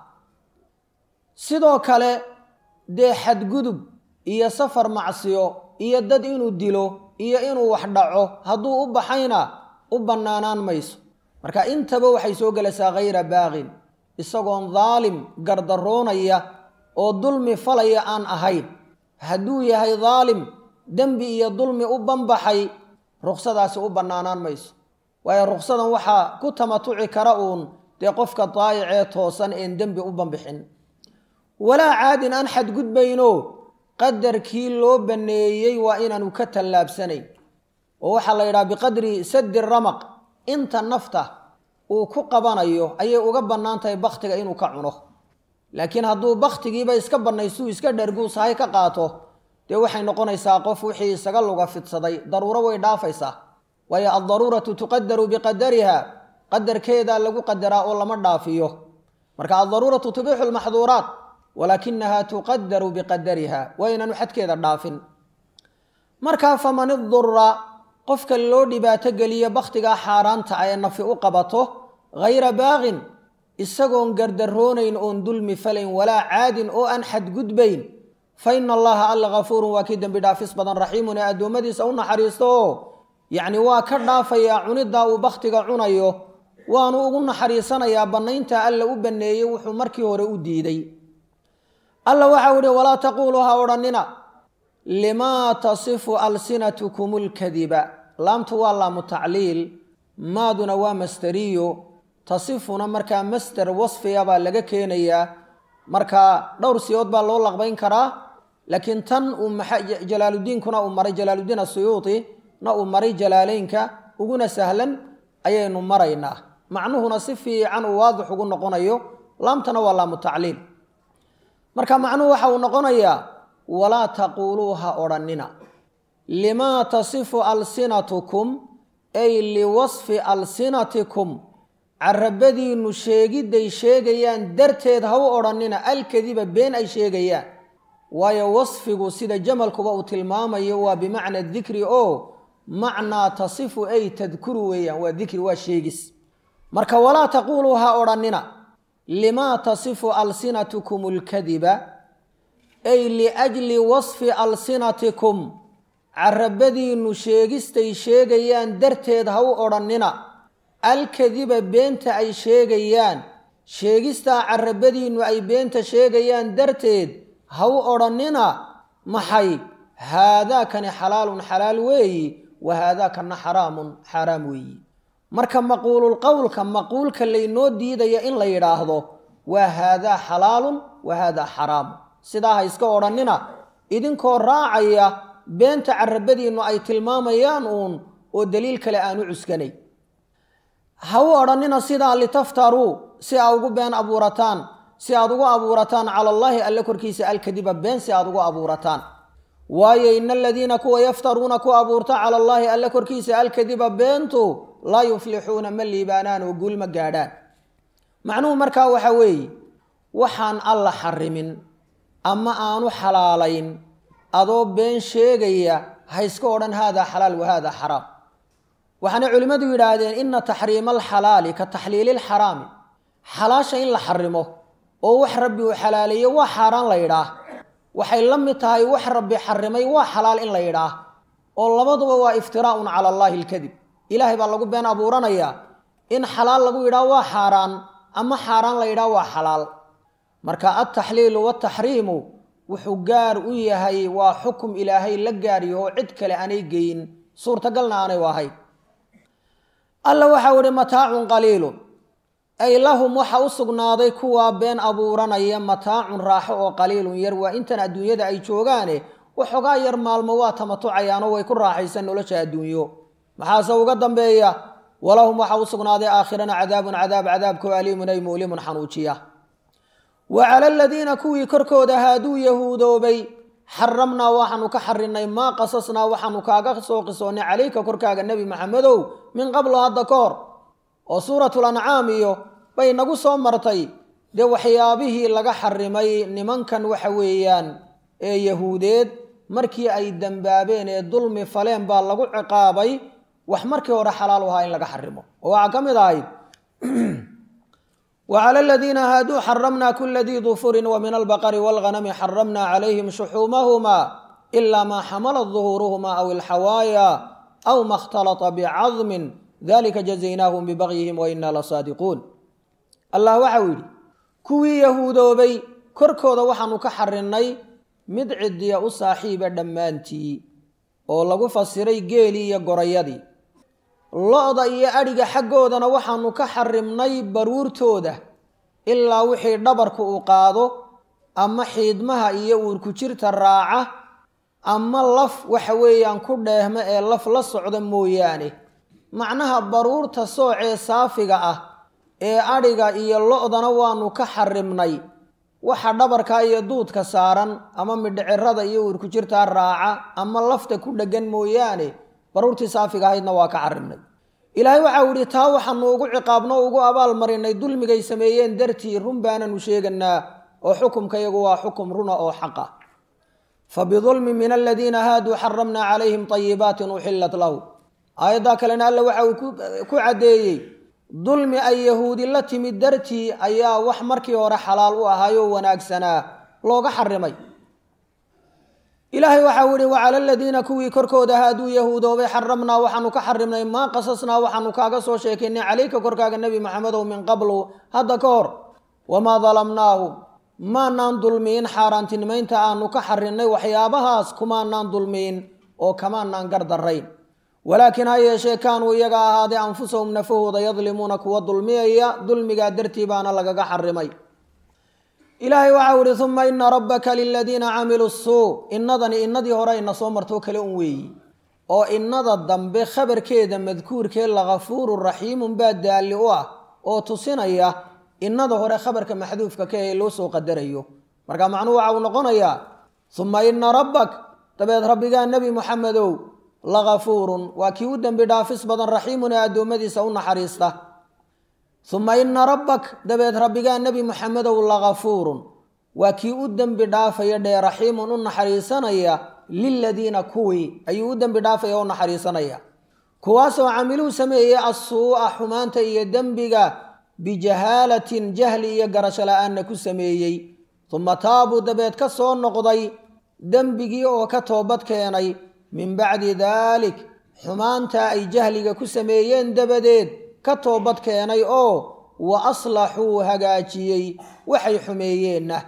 sidoo kale dee xadgudub iyo safar macsiyo iyo dad inuu dilo iyo inuu wax dhaco hadduu u baxayna u bannaanaan mayso marka intaba waxay soo gelaysaa khayra baaqin isagoon daalim gardaroonaya oo dulmi falaya aan ahayn hadduu yahay daalim dembi iyo dulmi u banbaxay ruksadaasi u bannaanaan mayso waayo ruksadan waxaa ku tamatuci kara uun dee qofka daayicee toosan een dembi u banbixin walaa caadin aan xadgudbayno qadarkii loo banneeyey waa inaanu ka tallaabsanayn oo waxaa la yidhaha biqadri saddi ramaq inta nafta uu ku qabanayo ayay uga bannaan tahay bakhtiga inuu ka cuno laakiin hadduu bakhtigiiba iska bannaystuu iska dharguusahay ka qaato dee waxay noqonaysaa qof wixii isaga luga fidsaday daruuro way dhaafaysaa waayo addaruuratu tuqadaru biqadariha qadarkeedaa lagu qadaraa oo lama dhaafiyo marka addaruuratu tubixu lmaxduuraat walaakinaha tuqadaru biqadariha waa inaanu xadkeeda dhaafin markaa faman idura qofka loo dhibaato geliyo bakhtigaa xaaraanta ah ee nafi u qabato hayra baaqin isagoon gardaroonayn oon dulmi falayn walaa caadin oo aan xadgudbayn fa ina allaha alla kafuurun waa kii dembi dhaafis badan raxiimun ee addoommadiisa u naxariisto oo yacni waa ka dhaafayaa cuniddaa uu bakhtiga cunayo waanu ugu naxariisanayaa bannaynta alla u banneeyey wuxuu markii hore u diiday alla waxau ihi walaa taquuluu ha odhannina limaa tasifu alsinatukum lkadiba laamtu waa laamu tacliil maaduna waa masteriyo tasifuna markaa master wasfiya baa laga keenayaa markaa dhowr siyood baa loo laqbayn karaa laakiin tan uu jalaaludiinkuna uu maray jalaaludiin asuyuuti na uu maray jalaaleynka uguna sahlan ayaynu maraynaa macnuhuna si fiican uu waadix ugu noqonayo laamtana waa laamu tacliil marka macnuhu waxa uu noqonayaa walaa taquuluu ha odhannina limaa tasifu alsinatukum ay liwasfi alsinatikum carabadiinnu sheegidday sheegayaan darteed ha u odhannina alkadiba been ay sheegayaan waayo wasfigu sida jamalkuba uu tilmaamayo waa bimacna dikri oo macnaa tasifu ay tadkuru weeyaan waa dikri waa sheegis marka walaa taquuluu ha odhannina limaa tasifu alsinatukum alkadiba ay liajli wasfi alsinatikum carabadiinnu sheegistay sheegayaan darteed ha u odhannina alkadiba beenta ay sheegayaan sheegistaa carabadiinnu ay beenta sheegayaan darteed ha u odhannina maxay haadaakani xalaalun xalaal weeyi wa haadaakana xaraamun xaaraam weeyi marka maquululqowlka maquulka laynoo diidaya in la yidhaahdo waa haadaa xalaalun wa haadaa xaraamun sidaa ha iska odhannina idinkoo raacaya beenta carabadiinnu ay tilmaamayaan uun oo daliil kale aanu cuskanay ha u odhannina sidaa litaftaruu si aad ugu been abuurataan si aad ugu abuurataan cala allaahi alle korkiisa alkadiba been si aad ugu abuurataan waayo ina aladiina kuwa yaftaruuna ku abuurta cala allaahi alle korkiisa alkadiba beentu laa yuflixuuna ma liibaanaan oo guul ma gaadhaan macnuhu markaa waxa weeye waxaan alla xarimin ama aanu xalaalayn adoo been sheegaya ha iska odhan haadaa xalaal wa haadaa xaraam waxaana culimmadu yidhaahdeen ina taxriima alxalaali ka taxliili lxaraami xalaasha in la xarimo oo wax rabbi uu xalaaleeyo waa xaaraan la yidhaah waxay la mid tahay wax rabbi xarimay waa xalaal in la yidhaah oo labaduba waa iftiraa'un cala allaahi alkadib ilaahay baa lagu been abuuranayaa in xalaal lagu yidhaah waa xaaraan ama xaaraan la yidhaah waa xalaal marka altaxliilu wataxriimu wuxuu gaar u yahay waa xukum ilaahay la gaaryaho cid kale aanay geyin suurtagalna aanay ahayn alla waxau ihi mataacun qaliilun ay lahum waxa u sugnaaday kuwaa been abuuranaya mataacun raaxo oo qaliilun yar waa intan adduunyada ay joogaane waxoogaa yar maalmo waa tamatucayaanoo way ku raaxaysan nolosha adduunyo maxaase uga dambeeya walahum waxa u sugnaaday aakhirana cadaabun cadaab cadaabkoo aliimun ay mu'limun xanuujiya wa cala aladiina kuwii korkooda haaduu yahuudoobay xaramnaa waxaanu ka xarinay maa qasasnaa waxaanu kaaga soo qisoonnay calayka korkaaga nebi maxamedow min qablo hadda ka hor oo suuratul ancaam iyo bay nagu soo martay dee waxyaabihii laga xarimay nimankan waxa weeyaan ee yahuudeed markii ay dembaabeen ee dulmi faleen baa lagu ciqaabay wax markii hore xalaal u ahaa in laga xarimo oo waxaa ka mid ahayd wclى aladiina haaduu xaramna kula dii dufurin wmin albaqri wاlganami xaramna calayhim shuxuumahma ila ma xamalat duhuuruhma aw ilxawaaya aw ma اkhtalطa bcadmin dalika jazaynahum bibagyihim waina lasaadiquun allah waxau yidhi kuwii yahuudoobay korkooda waxaanu ka xarinay mid cidiya u saaxiiba dhammaantii oo lagu fasiray geelii iyo gorayadii lo-da iyo adhiga xaggoodana waxaanu ka xarimnay baruurtooda ilaa wixii dhabarku uu qaado ama xiidmaha iyo uurku jirta raaca ama laf waxa weeyaan ku dheehma ee laf la socda mooyaane macnaha baruurta soocee saafiga ah ee adhiga iyo lo-dana waanu ka xarimnay waxa dhabarka iyo duudka saaran ama midhicirada iyo uurku jirtaa raaca ama lafta ku dheggan mooyaane baruurtii saafiga ahaydna waa ka xarimnay ilaahay waxau idhi taa waxaanu ugu ciqaabno o ugu abaal marinay dulmigay sameeyeen dartii run baananu sheeganaa oo xukumka yagu waa xukum runa oo xaqa fa bidulmin min aladiina haaduu xaramna calayhim طayibaatin uxilat lahu aayaddaa kalena alla waxa uu ku caddeeyey dulmi ay yahuudi la timid dartii ayaa wax markii hore xalaal u ahaayoo wanaagsanaa looga xarimay ilaahay waxau ihi wacala aladiina kuwii korkooda haaduu yahuudoobay xaramnaa waxaanu ka xarimnay maa qasasnaa waxaanu kaaga soo sheekaynay calayka korkaaga nebi maxamedow min qablu hadda ka hor wamaa dalamnaahum maanaan dulmiin xaaraantinimaynta aanu ka xarinnay waxyaabahaas kumaanaan dulmiin oo kamaanaan gardarayn walaakiin ha yeeshee kaanuu iyaga ahaaday anfusahum nafahooda yadlimuuna kuwa dulmiyaya dulmigaa dartii baana lagaga xarimay ilaahay waxau ihi uma ina rabbaka liladiina camiluu suu innadani innadii hore ayna soo martoo kale un weeyi oo innada dambe khabarkeeda madkuurkee lakafuuru raxiimun baa daalli u ah oo tusinaya innada hore khabarka maxduufka ka ee loo soo qadarayo marka macnuhu waxa uu noqonayaa uma ina rabbak dabeed rabbigaa nebi muxamedow lakafuurun waa kii u dembi dhaafis badan raxiimun ee addoommadiisa u naxariista uma ina rabbak dabeed rabbigaa nebi muxamedow lakafuurun waa kii u dembi dhaafaya dhee raxiimun u naxariisanaya liladiina kuwii ayuu u dembi dhaafaya o naxariisanaya kuwaasoo camiluu sameeyey assuu'a xumaanta iyo dembiga bijahaalatin jahli iyo garasho la-aanna ku sameeyey uma taabuu dabeed ka soo noqday dembigii oo ka toobad keenay min bacdi daalik xumaantaa ay jahliga ku sameeyeen dabadeed ka toobad keenay oo wa aslaxuu hagaajiyey waxay xumeeyeenna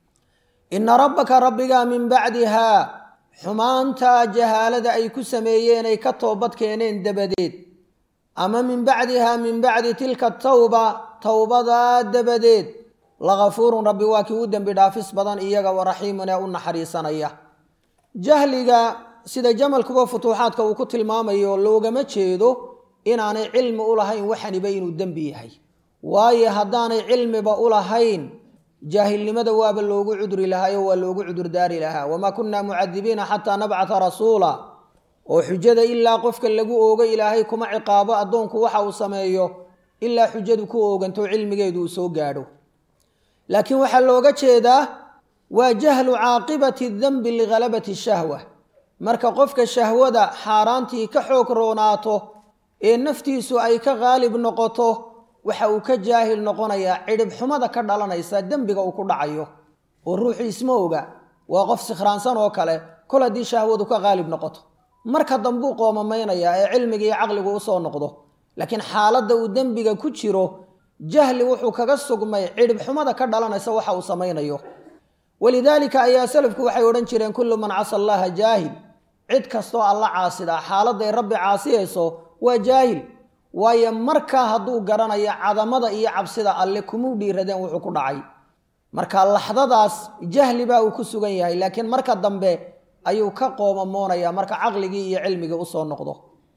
inna rabbaka rabbigaa min bacdihaa xumaantaa jahaalada ay ku sameeyeen ay ka toobad keeneen dabadeed ama min bacdihaa min bacdi tilka tawba towbadaa dabadeed lakafuurun rabbi waa kii u dembi dhaafis badan iyaga wa raxiimun ee u naxariisanaya jahliga sida jamalkuba futuuxaadka uu ku tilmaamayo loogama jeedo inaanay cilmi u lahayn waxaniba inuu dembi yahay waayo haddaanay cilmiba u lahayn jaahilnimada waaba loogu cuduri lahaayo waa loogu cudurdaari lahaa wamaa kunna mucadibiina xataa nabcata rasuula oo xujada ilaa qofka lagu oogo ilaahay kuma ciqaabo addoonku waxa uu sameeyo ilaa xujadu ku ooganto cilmigeedu uu soo gaadho laakiin waxaa looga jeedaa waa jahlu caaqibati danbi lighalabati shahwa marka qofka shahwada xaaraantii ka xoog roonaato ee naftiisu ay ka qaalib noqoto waxa uu ka jaahil noqonayaa cidhib xumada ka dhalanaysa dembiga uu ku dhacayo oo ruuxu isma oga waa qof sikhraansan oo kale kol haddii shahwadu ka qaalib noqoto marka dambuu qoomamaynaya ee cilmiga iyo caqligu usoo noqdo laakiin xaaladda uu dembiga ku jiro jahli wuxuu kaga sugmay cidhib xumada ka dhalanaysa waxa uu samaynayo walidaalika ayaa salafku waxay odhan jireen kullu man casa allaha jaahil cid kastoo alla caasidaa xaaladday rabbi caasiyayso waa jaahil waayo markaa hadduu garanayo cadamada iyo cabsida alle kumuu dhiiradeen wuxuu ku dhacay marka laxdadaas jahli baa uu ku sugan yahay laakiin marka dambe ayuu ka qoomamoonaya marka caqligii iyo cilmigii usoo noqdo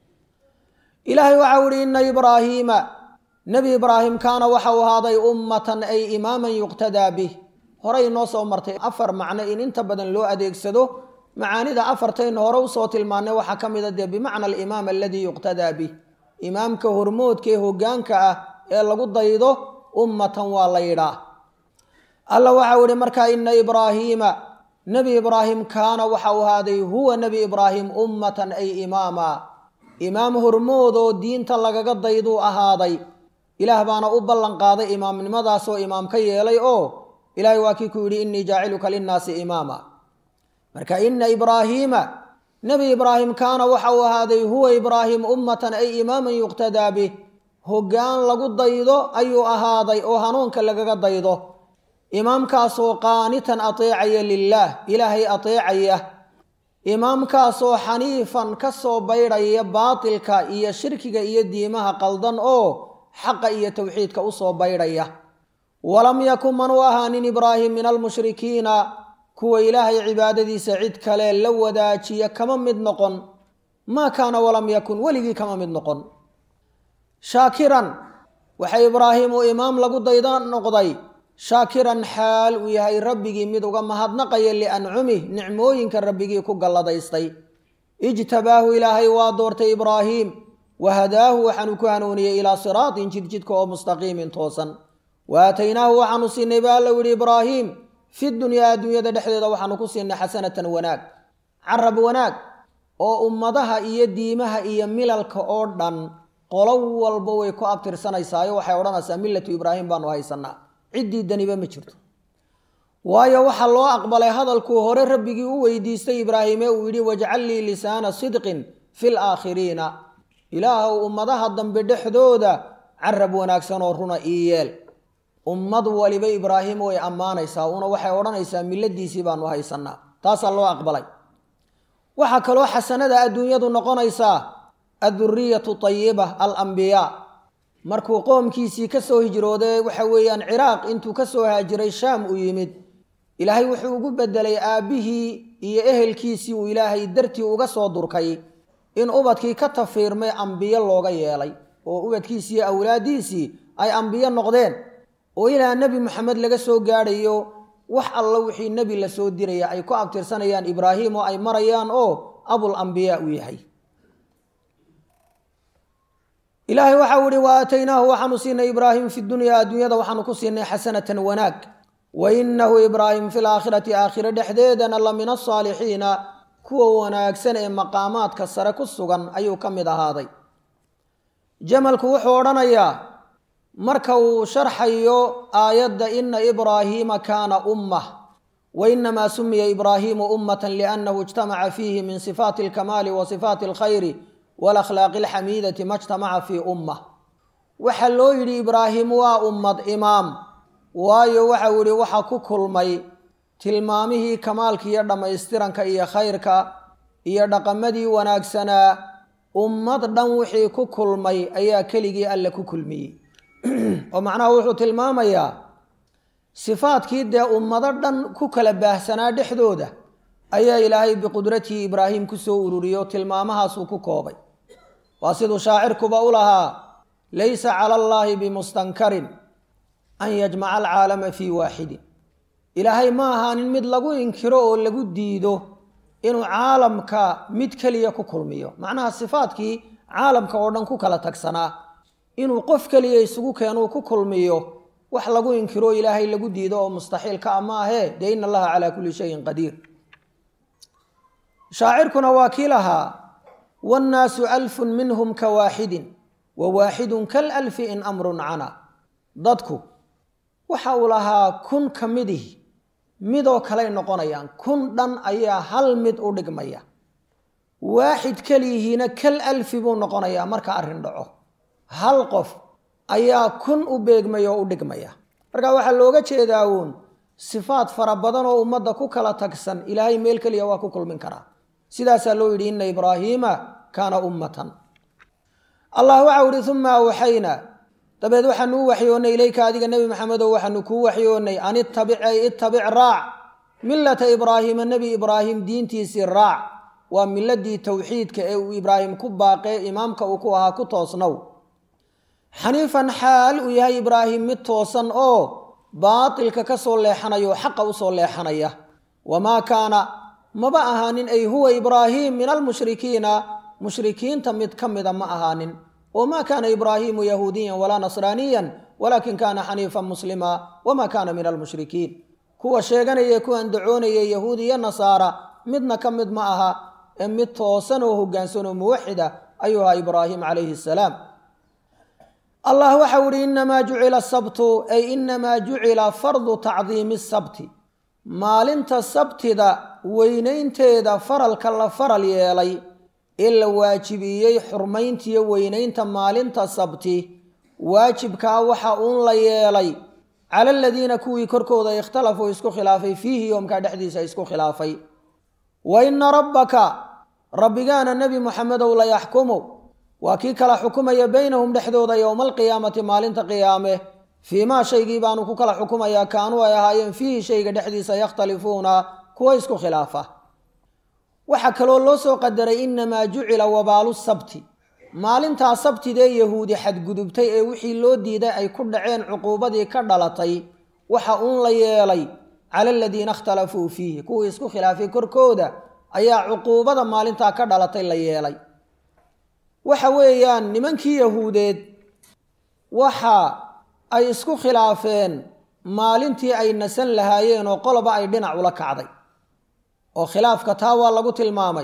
ilaahay waxau ihi ina ibraahiima nebi ibraahim kaana waxau ahaaday ummatan ay imaaman yuqtadaa bih horey noo soo martay afar macno in inta badan loo adeegsado macaanida afartaynu hore usoo tilmaannay waxaa ka mida dee bimacna alimaam aladii yuqtadaa bih imaamka hormoodka ee hogaanka ah ee lagu daydo ummatan waa la yidhaa alla waxau ihi markaa ina ibraahiima nebi ibraahim kaana waxau ahaaday huwa nebi ibraahim ummatan ay imaama imaam hormoodoo diinta lagaga dayduu ahaaday ilaah baana u ballan qaaday imaamnimadaasoo imaam ka yeelay oo ilaahay waa kii ku yidhi innii jaaciluka linnaasi imaama marka ina ibraahiima nebi ibraahim kaana waxa uu ahaaday huwa ibraahim ummatan ay imaaman yuqtadaa bih hoggaan lagu daydo ayuu ahaaday oo hanuunka lagaga daydo imaamkaasoo qaanitan ateecaya lilaah ilaahay ateecaya imaamkaasoo xaniifan ka soo baydhaya baatilka iyo shirkiga iyo diimaha qaldan oo xaqa iyo towxiidka usoo baydhaya walam yakun manuu ahaanin ibraahim min almushrikiina kuwa ilaahay cibaadadiisa cid kale la wadaajiya kama mid noqon maa kaana walam yakun weligii kama mid noqon shaakiran waxa ibraahim uu imaam lagu dayda noqday shaakiran xaal uu yahay rabbigii mid uga mahadnaqaya liancumih nicmooyinka rabbigii ku galladaystay ijtabaahu ilaahay waa doortay ibraahiim wahadaahu waxaanu ku hanuuniyey ilaa siraatin jidjidka oo mustaqiimin toosan wa aataynaahu waxaanu siinay ba alla yihi ibraahiim fi dunyaa adduunyada dhexdeeda waxaanu ku siinay xasanatan wanaag carab wanaag oo ummadaha iyo diimaha iyo milalka oo dhan qolo walba way ku abtirsanaysaao waxay odhanaysaa millatu ibraahim baanu haysanaa ciddii daniba ma jirto waayo waxaa loo aqbalay hadalkuu hore rabbigii u weydiistay ibraahime uu yidhi wajcal lii lisaana sidqin fi laakhiriina ilaahow ummadaha dambe dhexdooda carab wanaagsan oo runa ii yeel ummad waliba ibraahim way ammaanaysaa una waxay odhanaysaa milladiisii baanu haysanaa taasaa loo aqbalay waxaa kaloo xasanada adduunyadu noqonaysaa adduriyatu tayiba alambiyaa markuu qoomkiisii ka soo hijrooday waxa weeyaan ciraaq intuu ka soo haajiray shaam u yimid ilaahay wuxuu ugu bedelay aabbihii iyo ehelkiisii uu ilaahay dartii uga soo durkay in ubadkii ka tafiirmay ambiyo looga yeelay oo ubadkiisii iyo awlaaddiisii ay ambiyo noqdeen oo ilaa nebi moxamed laga soo gaadhayo wax alla wixii nebi la soo diraya ay ku abtirsanayaan ibraahim oo ay marayaan oo abul ambiyaa uu yahay ilaahay waxau ihi wa aataynaahu waxaanu siinay ibraahim fi dunyaa adduunyada waxaanu ku siinay xasanatan wanaag wa inahu ibraahim fi laakhirati aakhire dhexdeedana la min asaalixiina kuwa wanaagsan ee maqaamaadka sare ku sugan ayuu ka mid ahaaday jamalku wuxuu odhanayaa marka uu sharxayo aayadda ina ibraahiima kaana ummah wa inamaa sumiya ibraahiimu ummatan liannahu ijtamaca fiihi min sifaati alkamaali wa sifaati alkhayri walakhlaaqi alxamiidati ma jtamaca fii ummah waxaa loo yidhi ibraahim waa ummad imaam waayo waxau yihi waxa ku kulmay tilmaamihii kamaalka iyo dhammaystiranka iyo khayrka iyo dhaqamadii wanaagsanaa ummad dhan wixii ku kulmay ayaa keligii alle ku kulmiyey oo macnaha wuxuu tilmaamayaa sifaadkii dee ummado dhan ku kala baahsanaa dhexdooda ayaa ilaahay biqudratihi ibraahim kusoo ururiyo tilmaamahaasuu ku koobay waa siduu shaacirkuba u lahaa laysa cala allaahi bimustankarin an yajmaca alcaalama fii waaxidin ilaahay ma ahaanin mid lagu inkiro oo lagu diido inuu caalamka mid keliya ku kulmiyo macnaha sifaadkii caalamka oo dhan ku kala tagsanaa inuu qof keliya isugu keenuu ku kulmiyo wax lagu inkiro ilaahay lagu diido oo mustaxiilka a maahee dee ina allaha calaa kulli shayin qadiir shaacirkuna waa kii lahaa wannaasu alfun minhum ka waaxidin wa waaxidun kal alfi in amrun cana dadku waxa uu lahaa kun ka midihi midoo kaley noqonayaan kun dhan ayaa hal mid u dhigmaya waaxid keliyihiina kal alfi buu noqonayaa marka arrin dhaco hal qof ayaa kun u beegmaya oo u dhigmaya marka waxaa looga jeedaa uun sifaad fara badan oo ummadda ku kala tagsan ilaahay meel keliya waa ku kulmin karaa sidaasaa loo yidhi ina ibraahiima kaana ummatan allah waxau ihi uma awxayna dabeed waxaanu u waxyoonnay ilayka adiga nebi maxamedow waxaanu kuu waxyoonnay an ittabic ay ittabic raac millata ibraahiima nebi ibraahim diintiisii raac waa miladii towxiidka ee uu ibraahim ku baaqee imaamka uu ku ahaa ku toosnow xaniifan xaal uu yahay ibraahim mid toosan oo baatilka ka soo leexanaya oo xaqa usoo leexanaya wamaa kaana maba ahaanin ay huwa ibraahim min almushrikiina mushrikiinta mid ka mida ma ahaanin oo maa kaana ibraahimu yahuudiyan walaa nasraaniyan walaakin kaana xaniifan muslima wamaa kaana min almushrikiin kuwa sheeganaya ku andacoonaya yahuud iyo nasaara midna ka mid ma aha ee mid toosan oo hogaansan oo muwaxida ayuu ahaa ibraahim calayhi salaam allah waxau ihi inamaa jucila sabtu ay inamaa jucila fardu tacdiimi sabti maalinta sabtida weynaynteeda faralka la faral yeelay ee la waajibiyey xurmayntiyo weynaynta maalinta sabti waajibkaa waxa uun la yeelay cala aladiina kuwii korkooda ikhtalafuu isku khilaafay fiihi yoomkaa dhexdiisa isku khilaafay wa ina rabbaka rabbigaana nebi muxamedow la yaxkumu waa kii kala xukumaya beynahum dhexdooda yowma alqiyaamati maalinta qiyaame fii maa shaygii baanu ku kala xukumayaa kaanuu ay ahaayeen fiihi shayga dhexdiisa yakhtalifuuna kuwa isku khilaafa waxaa kaloo loo soo qadaray inamaa jucila wabaalu sabti maalintaa sabtidee yahuudi xadgudubtay ee wixii loo diiday ay ku dhaceen cuquubadii ka dhalatay waxa uun la yeelay cala aladiina ikhtalafuu fiihi kuwii isku khilaafay korkooda ayaa cuquubada maalintaa ka dhalatay la yeelay waxa weeyaan nimankii yahuudeed waxa ay isku khilaafeen maalintii ay nasan lahaayeen oo qoloba ay dhinac ula kacday oo khilaafka taa waa lagu tilmaamay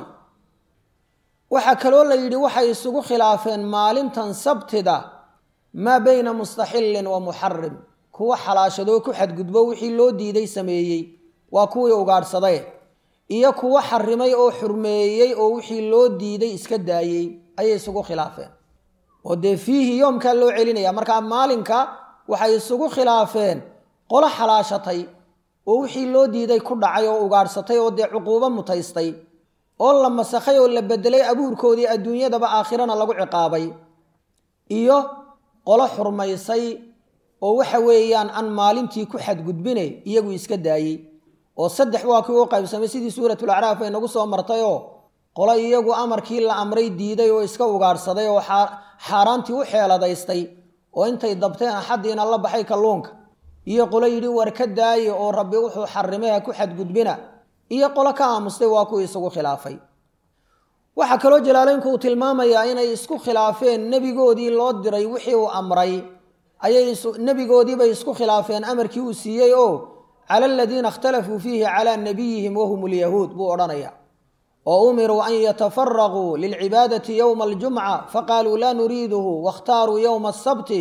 waxaa kaloo la yidhi waxay isugu khilaafeen maalintan sabtida maa beyna mustaxillin wa muxarim kuwa xalaashadoo ku xadgudbo wixii loo diiday sameeyey waa kuwii ugaadhsaday iyo kuwa xarimay oo xurmeeyey oo wixii loo diiday iska daayey ayay isugu khilaafeen oo dee fiihi yoomkaa loo celinaya markaa maalinka waxay isugu khilaafeen qolo xalaashatay oo wixii loo diiday ku dhacay oo ugaadhsatay oo dee cuquubo mutaystay oo la masakhay oo la bedelay abuurkoodii adduunyadaba aakhirana lagu ciqaabay iyo qolo xurmaysay oo waxa weeyaan aan maalintii ku xadgudbine iyagu iska daayey oo saddex waa kii u qaybsamay sidii suuratul acraaf ay nagu soo martayoo qolo iyagu amarkii la amray diiday oo iska ugaadhsaday oo xaaraantii u xeeladaystay oo intay dabteen axaddiina la baxay kalluunka iyo qolo yidhi war ka daaye oo rabbi wuxuu xarimay ha ku xadgudbina iyo qolo ka aamustay waa kuwii isugu khilaafay waxaa kaloo jalaaleynku uu tilmaamayaa inay isku khilaafeen nebigoodii loo diray wixii uu amray ayay nebigoodiibay isku khilaafeen amarkii uu siiyey oo cala aladiina ikhtalafuu fiihi calaa nabiyihim wahum lyahuud buu odhanaya oo umiruu an yatafaraquu lilcibaadati yowma aljumca faqaaluu laa nuriiduhu wakhtaaruu yowma asabti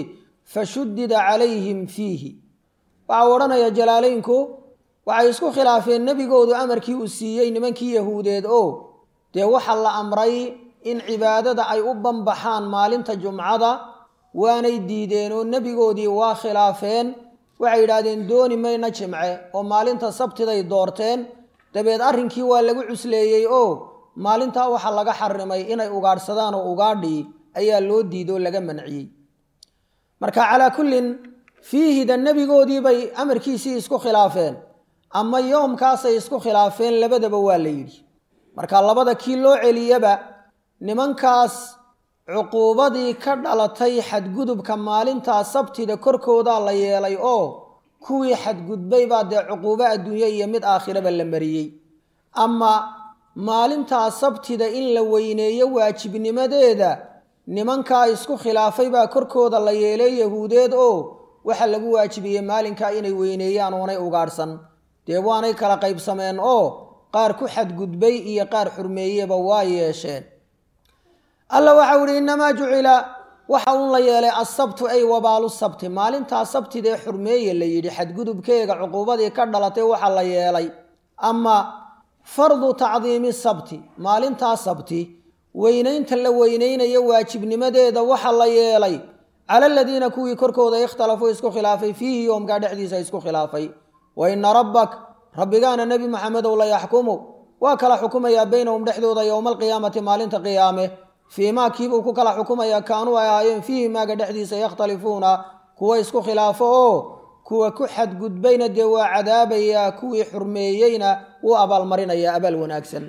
fashudida calayhim fiihi waxau odhanaya jalaalaynku waxay isku khilaafeen nebigoodu amarkii uu siiyey nimankii yahuudeed oo dee waxaa la amray in cibaadada ay u banbaxaan maalinta jumcada waanay diideen oo nebigoodii waa khilaafeen waxay yidhaahdeen dooni mayna jimce oo maalinta sabtiday doorteen dabeed arrinkii waa lagu cusleeyey oo maalintaa waxaa laga xarimay inay ugaadhsadaan oo ugaadhii ayaa loo diido oo laga manciyey marka calaa kullin fiihida nebigoodii bay amarkiisii isku khilaafeen ama yoomkaasay isku khilaafeen labadaba waa la yidhi marka labada kii loo celiyaba nimankaas cuquubadii ka dhalatay xadgudubka maalintaa sabtida korkoodaa la yeelay oo kuwii xadgudbay baa dee cuquubo adduunye iyo mid aakhiraba la mariyey ama maalintaa sabtida in la weyneeyo waajibnimadeeda nimankaa isku khilaafay baa korkooda la yeelay yahuudeed oo waxaa lagu waajibiyey maalinkaa inay weyneeyaan oonay ugaadhsan dee waanay kala qaybsameen oo qaar ku xadgudbay iyo qaar xurmeeyeba waa yeesheen alla waxau ihi innamaa jucila waxa uun la yeelay asabtu ay wabaalu sabti maalintaa sabtidee xurmeeye la yidhi xadgudubkeega cuquubadii ka dhalatay waxaa la yeelay ama fardu tacdiimi sabti maalintaa sabti weynaynta la weynaynayo waajibnimadeeda waxa la yeelay cala aladiina kuwii korkooda ikhtalafuu isku khilaafay fiihi yoomkaa dhexdiisa isku khilaafay wa ina rabbak rabbigaana nebi maxamedow la yaxkumu waa kala xukumayaa beynahum dhexdooda yowma alqiyaamati maalinta qiyaame fii maa kiibuu ku kala xukumayaa kaanuu ay ahaayeen fiihi maaga dhexdiisa yakhtalifuuna kuwa isku khilaafo oo kuwa ku xadgudbayna dee waa cadaabayaa kuwii xurmeeyeyna wuu abaalmarinayaa abaal wanaagsan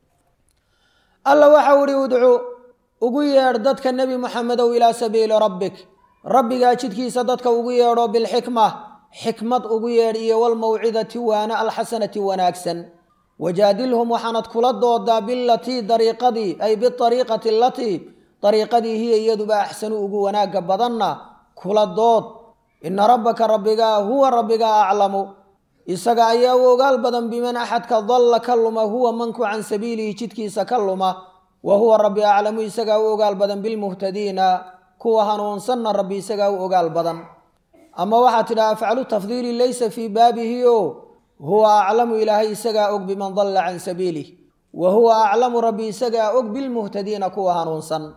alla waxau ihi udcu ugu yeedh dadka nebi moxamedow ilaa sabiili rabbik rabbigaa jidkiisa dadka ugu yeedho bilxikma xikmad ugu yeedh iyo walmawcidati waana alxasanati wanaagsan wajaadilhum waxaanad kula doodaa bilatii dariiqadii ay biariiqati alatii dariiqadii hiya iyaduba axsanu ugu wanaagga badanna kula dood ina rabbaka rabbigaa huwa rabbigaa aclamu isaga ayaa u ogaal badan biman axadka dalla ka luma huwa manku can sabiilihi jidkiisa ka luma wa huwa rabbi aclamu isagaa u ogaal badan bilmuhtadiina kuwa hanuunsanna rabbi isagaa u ogaal badan ama waxaa tidhaha afcalu tafdiili laysa fii baabihi o huwa aclamu ilaahay isagaa og biman dalla can sabiilih wa huwa aclamu rabbi isagaa og bilmuhtadiina kuwa hanuunsan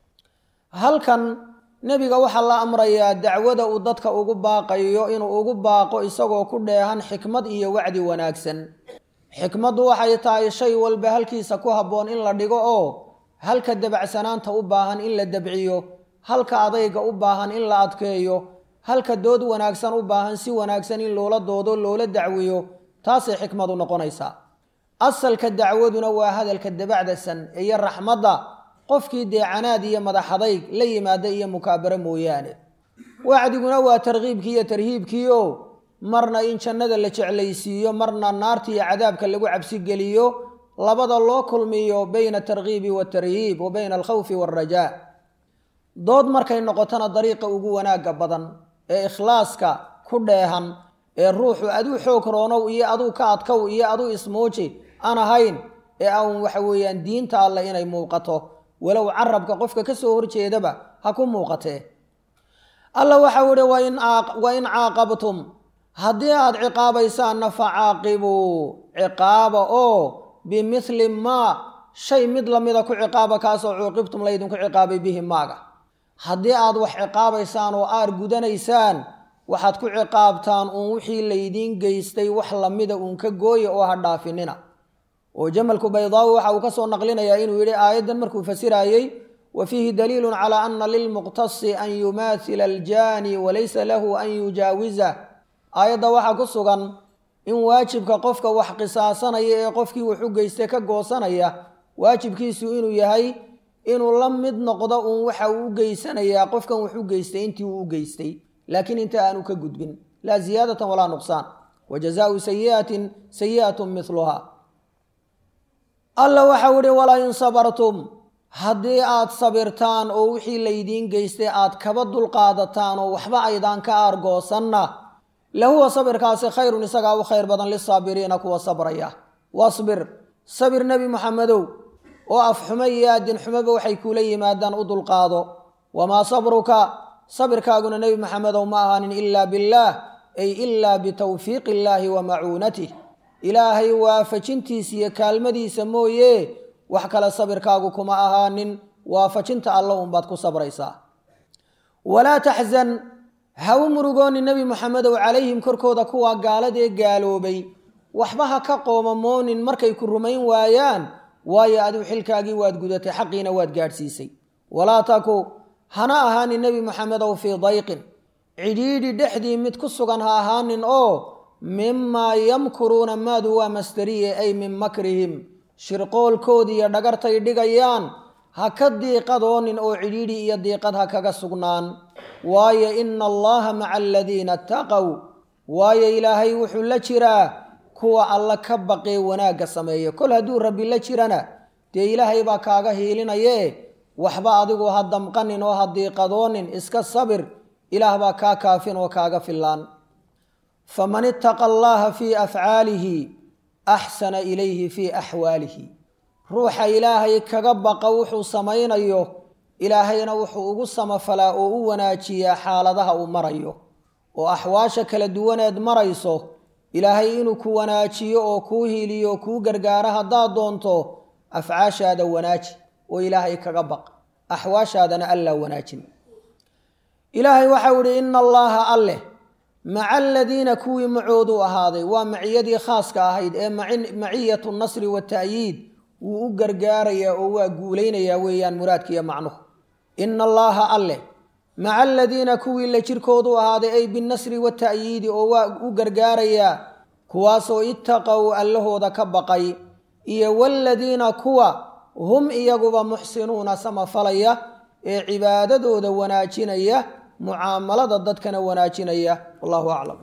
halkan nebiga waxaa la amrayaa dacwada uu dadka ugu baaqayo inuu ugu baaqo isagoo ku dheehan xikmad iyo wacdi wanaagsan xikmaddu waxay tahay shay walba halkiisa ku habboon in la dhigo oo halka dabacsanaanta u baahan in la dabciyo halka adayga u baahan in la adkeeyo halka dood wanaagsan u baahan si wanaagsan in loola doodo loola dacwiyo taasay xikmadu noqonaysaa asalka dacwaduna waa hadalka dabacdasan iyo raxmadda qofkii dee canaad iyo madaxadayg la yimaada iyo mukaabaro mooyaane wacdiguna waa tarkiibkii iyo tarhiibkii oo marna in jannada la jeclaysiiyo marna naarta iyo cadaabka lagu cabsigeliyo labada loo kulmiyo bayna atarkiibi waatarhiib wa bayna alkhawfi waalrajaa dood markay noqotona dariiqa ugu wanaagga badan ee ikhlaaska ku dheehan ee ruuxu aduu xoog roonow iyo aduu ka adkow iyo aduu ismuuji aan ahayn ee aan waxa weeyaan diinta alleh inay muuqato walow carabka qofka ka soo horjeedaba ha ku muuqatee alla waxau ihi wa in caaqabtum haddii aad ciqaabaysaanna fa caaqibuu ciqaaba oo bimithli maa shay mid lamida ku ciqaaba kaasoo cuuqibtum laydinku ciqaabay bihi maaga haddii aad wax ciqaabaysaan oo aar gudanaysaan waxaad ku ciqaabtaan uun wixii laydiin geystay wax lamida uun ka gooya oo ha dhaafinina oo jamalku baydaawi waxa uu ka soo naqlinayaa inuu yidhi aayaddan markuu fasiraayey wa fiihi daliilun calaa ana lilmuqtasi an yumaahila aljaani walaysa lahu an yujaawiza aayadda waxaa ku sugan in waajibka qofka wax qisaasanaya ee qofkii wax u geystay ka goosanaya waajibkiisu inuu yahay inuu la mid noqdo uun waxa uu u geysanayaa qofkan wax u geystay intii uu u geystay laakiin inta aanu ka gudbin laa ziyaadatan walaa nuqsaan wa jazaau sayiatin sayi'atun miluha alla waxau ihi walaa in sabartum haddii aad sabirtaan oo wixii laydiin geystay aad kaba dulqaadataan oo waxba aydaan ka aargoosanna lahuwa sabirkaasi khayrun isagaa u khayr badan lisaabiriina kuwa sabraya wasbir sabir nebi moxamedow oo afxumo iyo aadin xumoba waxay kuula yimaadaan u dulqaado wamaa sabruka sabirkaaguna nebi maxamedow ma ahaanin ilaa billaah ay ilaa bitawfiiqi illaahi wa macuunatih ilaahay waafajintiisa iyo kaalmadiisa mooye wax kale sabirkaagu kuma ahaanin waafajinta alla unbaad ku sabraysaa walaa taxzan ha u murugooni nebi maxamedow calayhim korkooda kuwaa gaaladee gaaloobay waxba ha ka qoomamoonin markay ku rumayn waayaan waayo adigu xilkaagii waad gudatay xaqiina waad gaadhsiisay walaa taku hana ahaanin nebi maxamedow fii dayqin cidhiidhi dhexdii mid ku sugan ha ahaanin oo mimaa yamkuruuna maadu waa masdariye ay min makrihim shirqoolkoodii iyo dhagartay dhigayaan ha ka diiqadoonin oo cidhiidhi iyo diiqad ha kaga sugnaan waayo ina allaha maca aladiina ataqow waayo ilaahay wuxuu la jiraa kuwa alla ka baqee wanaagga sameeya kol hadduu rabbi la jirana dee ilaahay baa kaaga hiilinaye waxba adigu ha damqanin oo ha diiqadoonin iska sabir ilaah baa kaa kaafin oo kaaga fillaan faman ittaqa allaha fii afcaalihi axsana ilayhi fii axwaalihi ruuxa ilaahay kaga baqa wuxuu samaynayo ilaahayna wuxuu ugu samafalaa oo u wanaajiyaa xaaladaha uu marayo oo axwaasha kala duwaneed marayso ilaahay inuu ku wanaajiyo oo kuu hiiliyo oo kuu gargaaro haddaad doonto afcaashaada wanaaji oo ilaahay kaga baq axwaashaadana allaa wanaajin ilaahay waxau idhi ina allaaha alleh maca aladiina kuwii macooduu ahaaday waa maciyadii khaaska ahayd ee maciyatu nasri wata'yiid wuu u gargaarayaa oo waa guulaynayaa weeyaan muraadkiiyo macnuhu ina allaaha alleh maca aladiina kuwii la jirkoodu ahaaday ay binasri wata'yiidi oo waa u gargaarayaa kuwaasoo ittaqow allahooda ka baqay iyo waaladiina kuwa hum iyaguba muxsinuuna samafalaya ee cibaadadooda wanaajinaya mucaamalada dadkana wanaajinaya wallahu aclam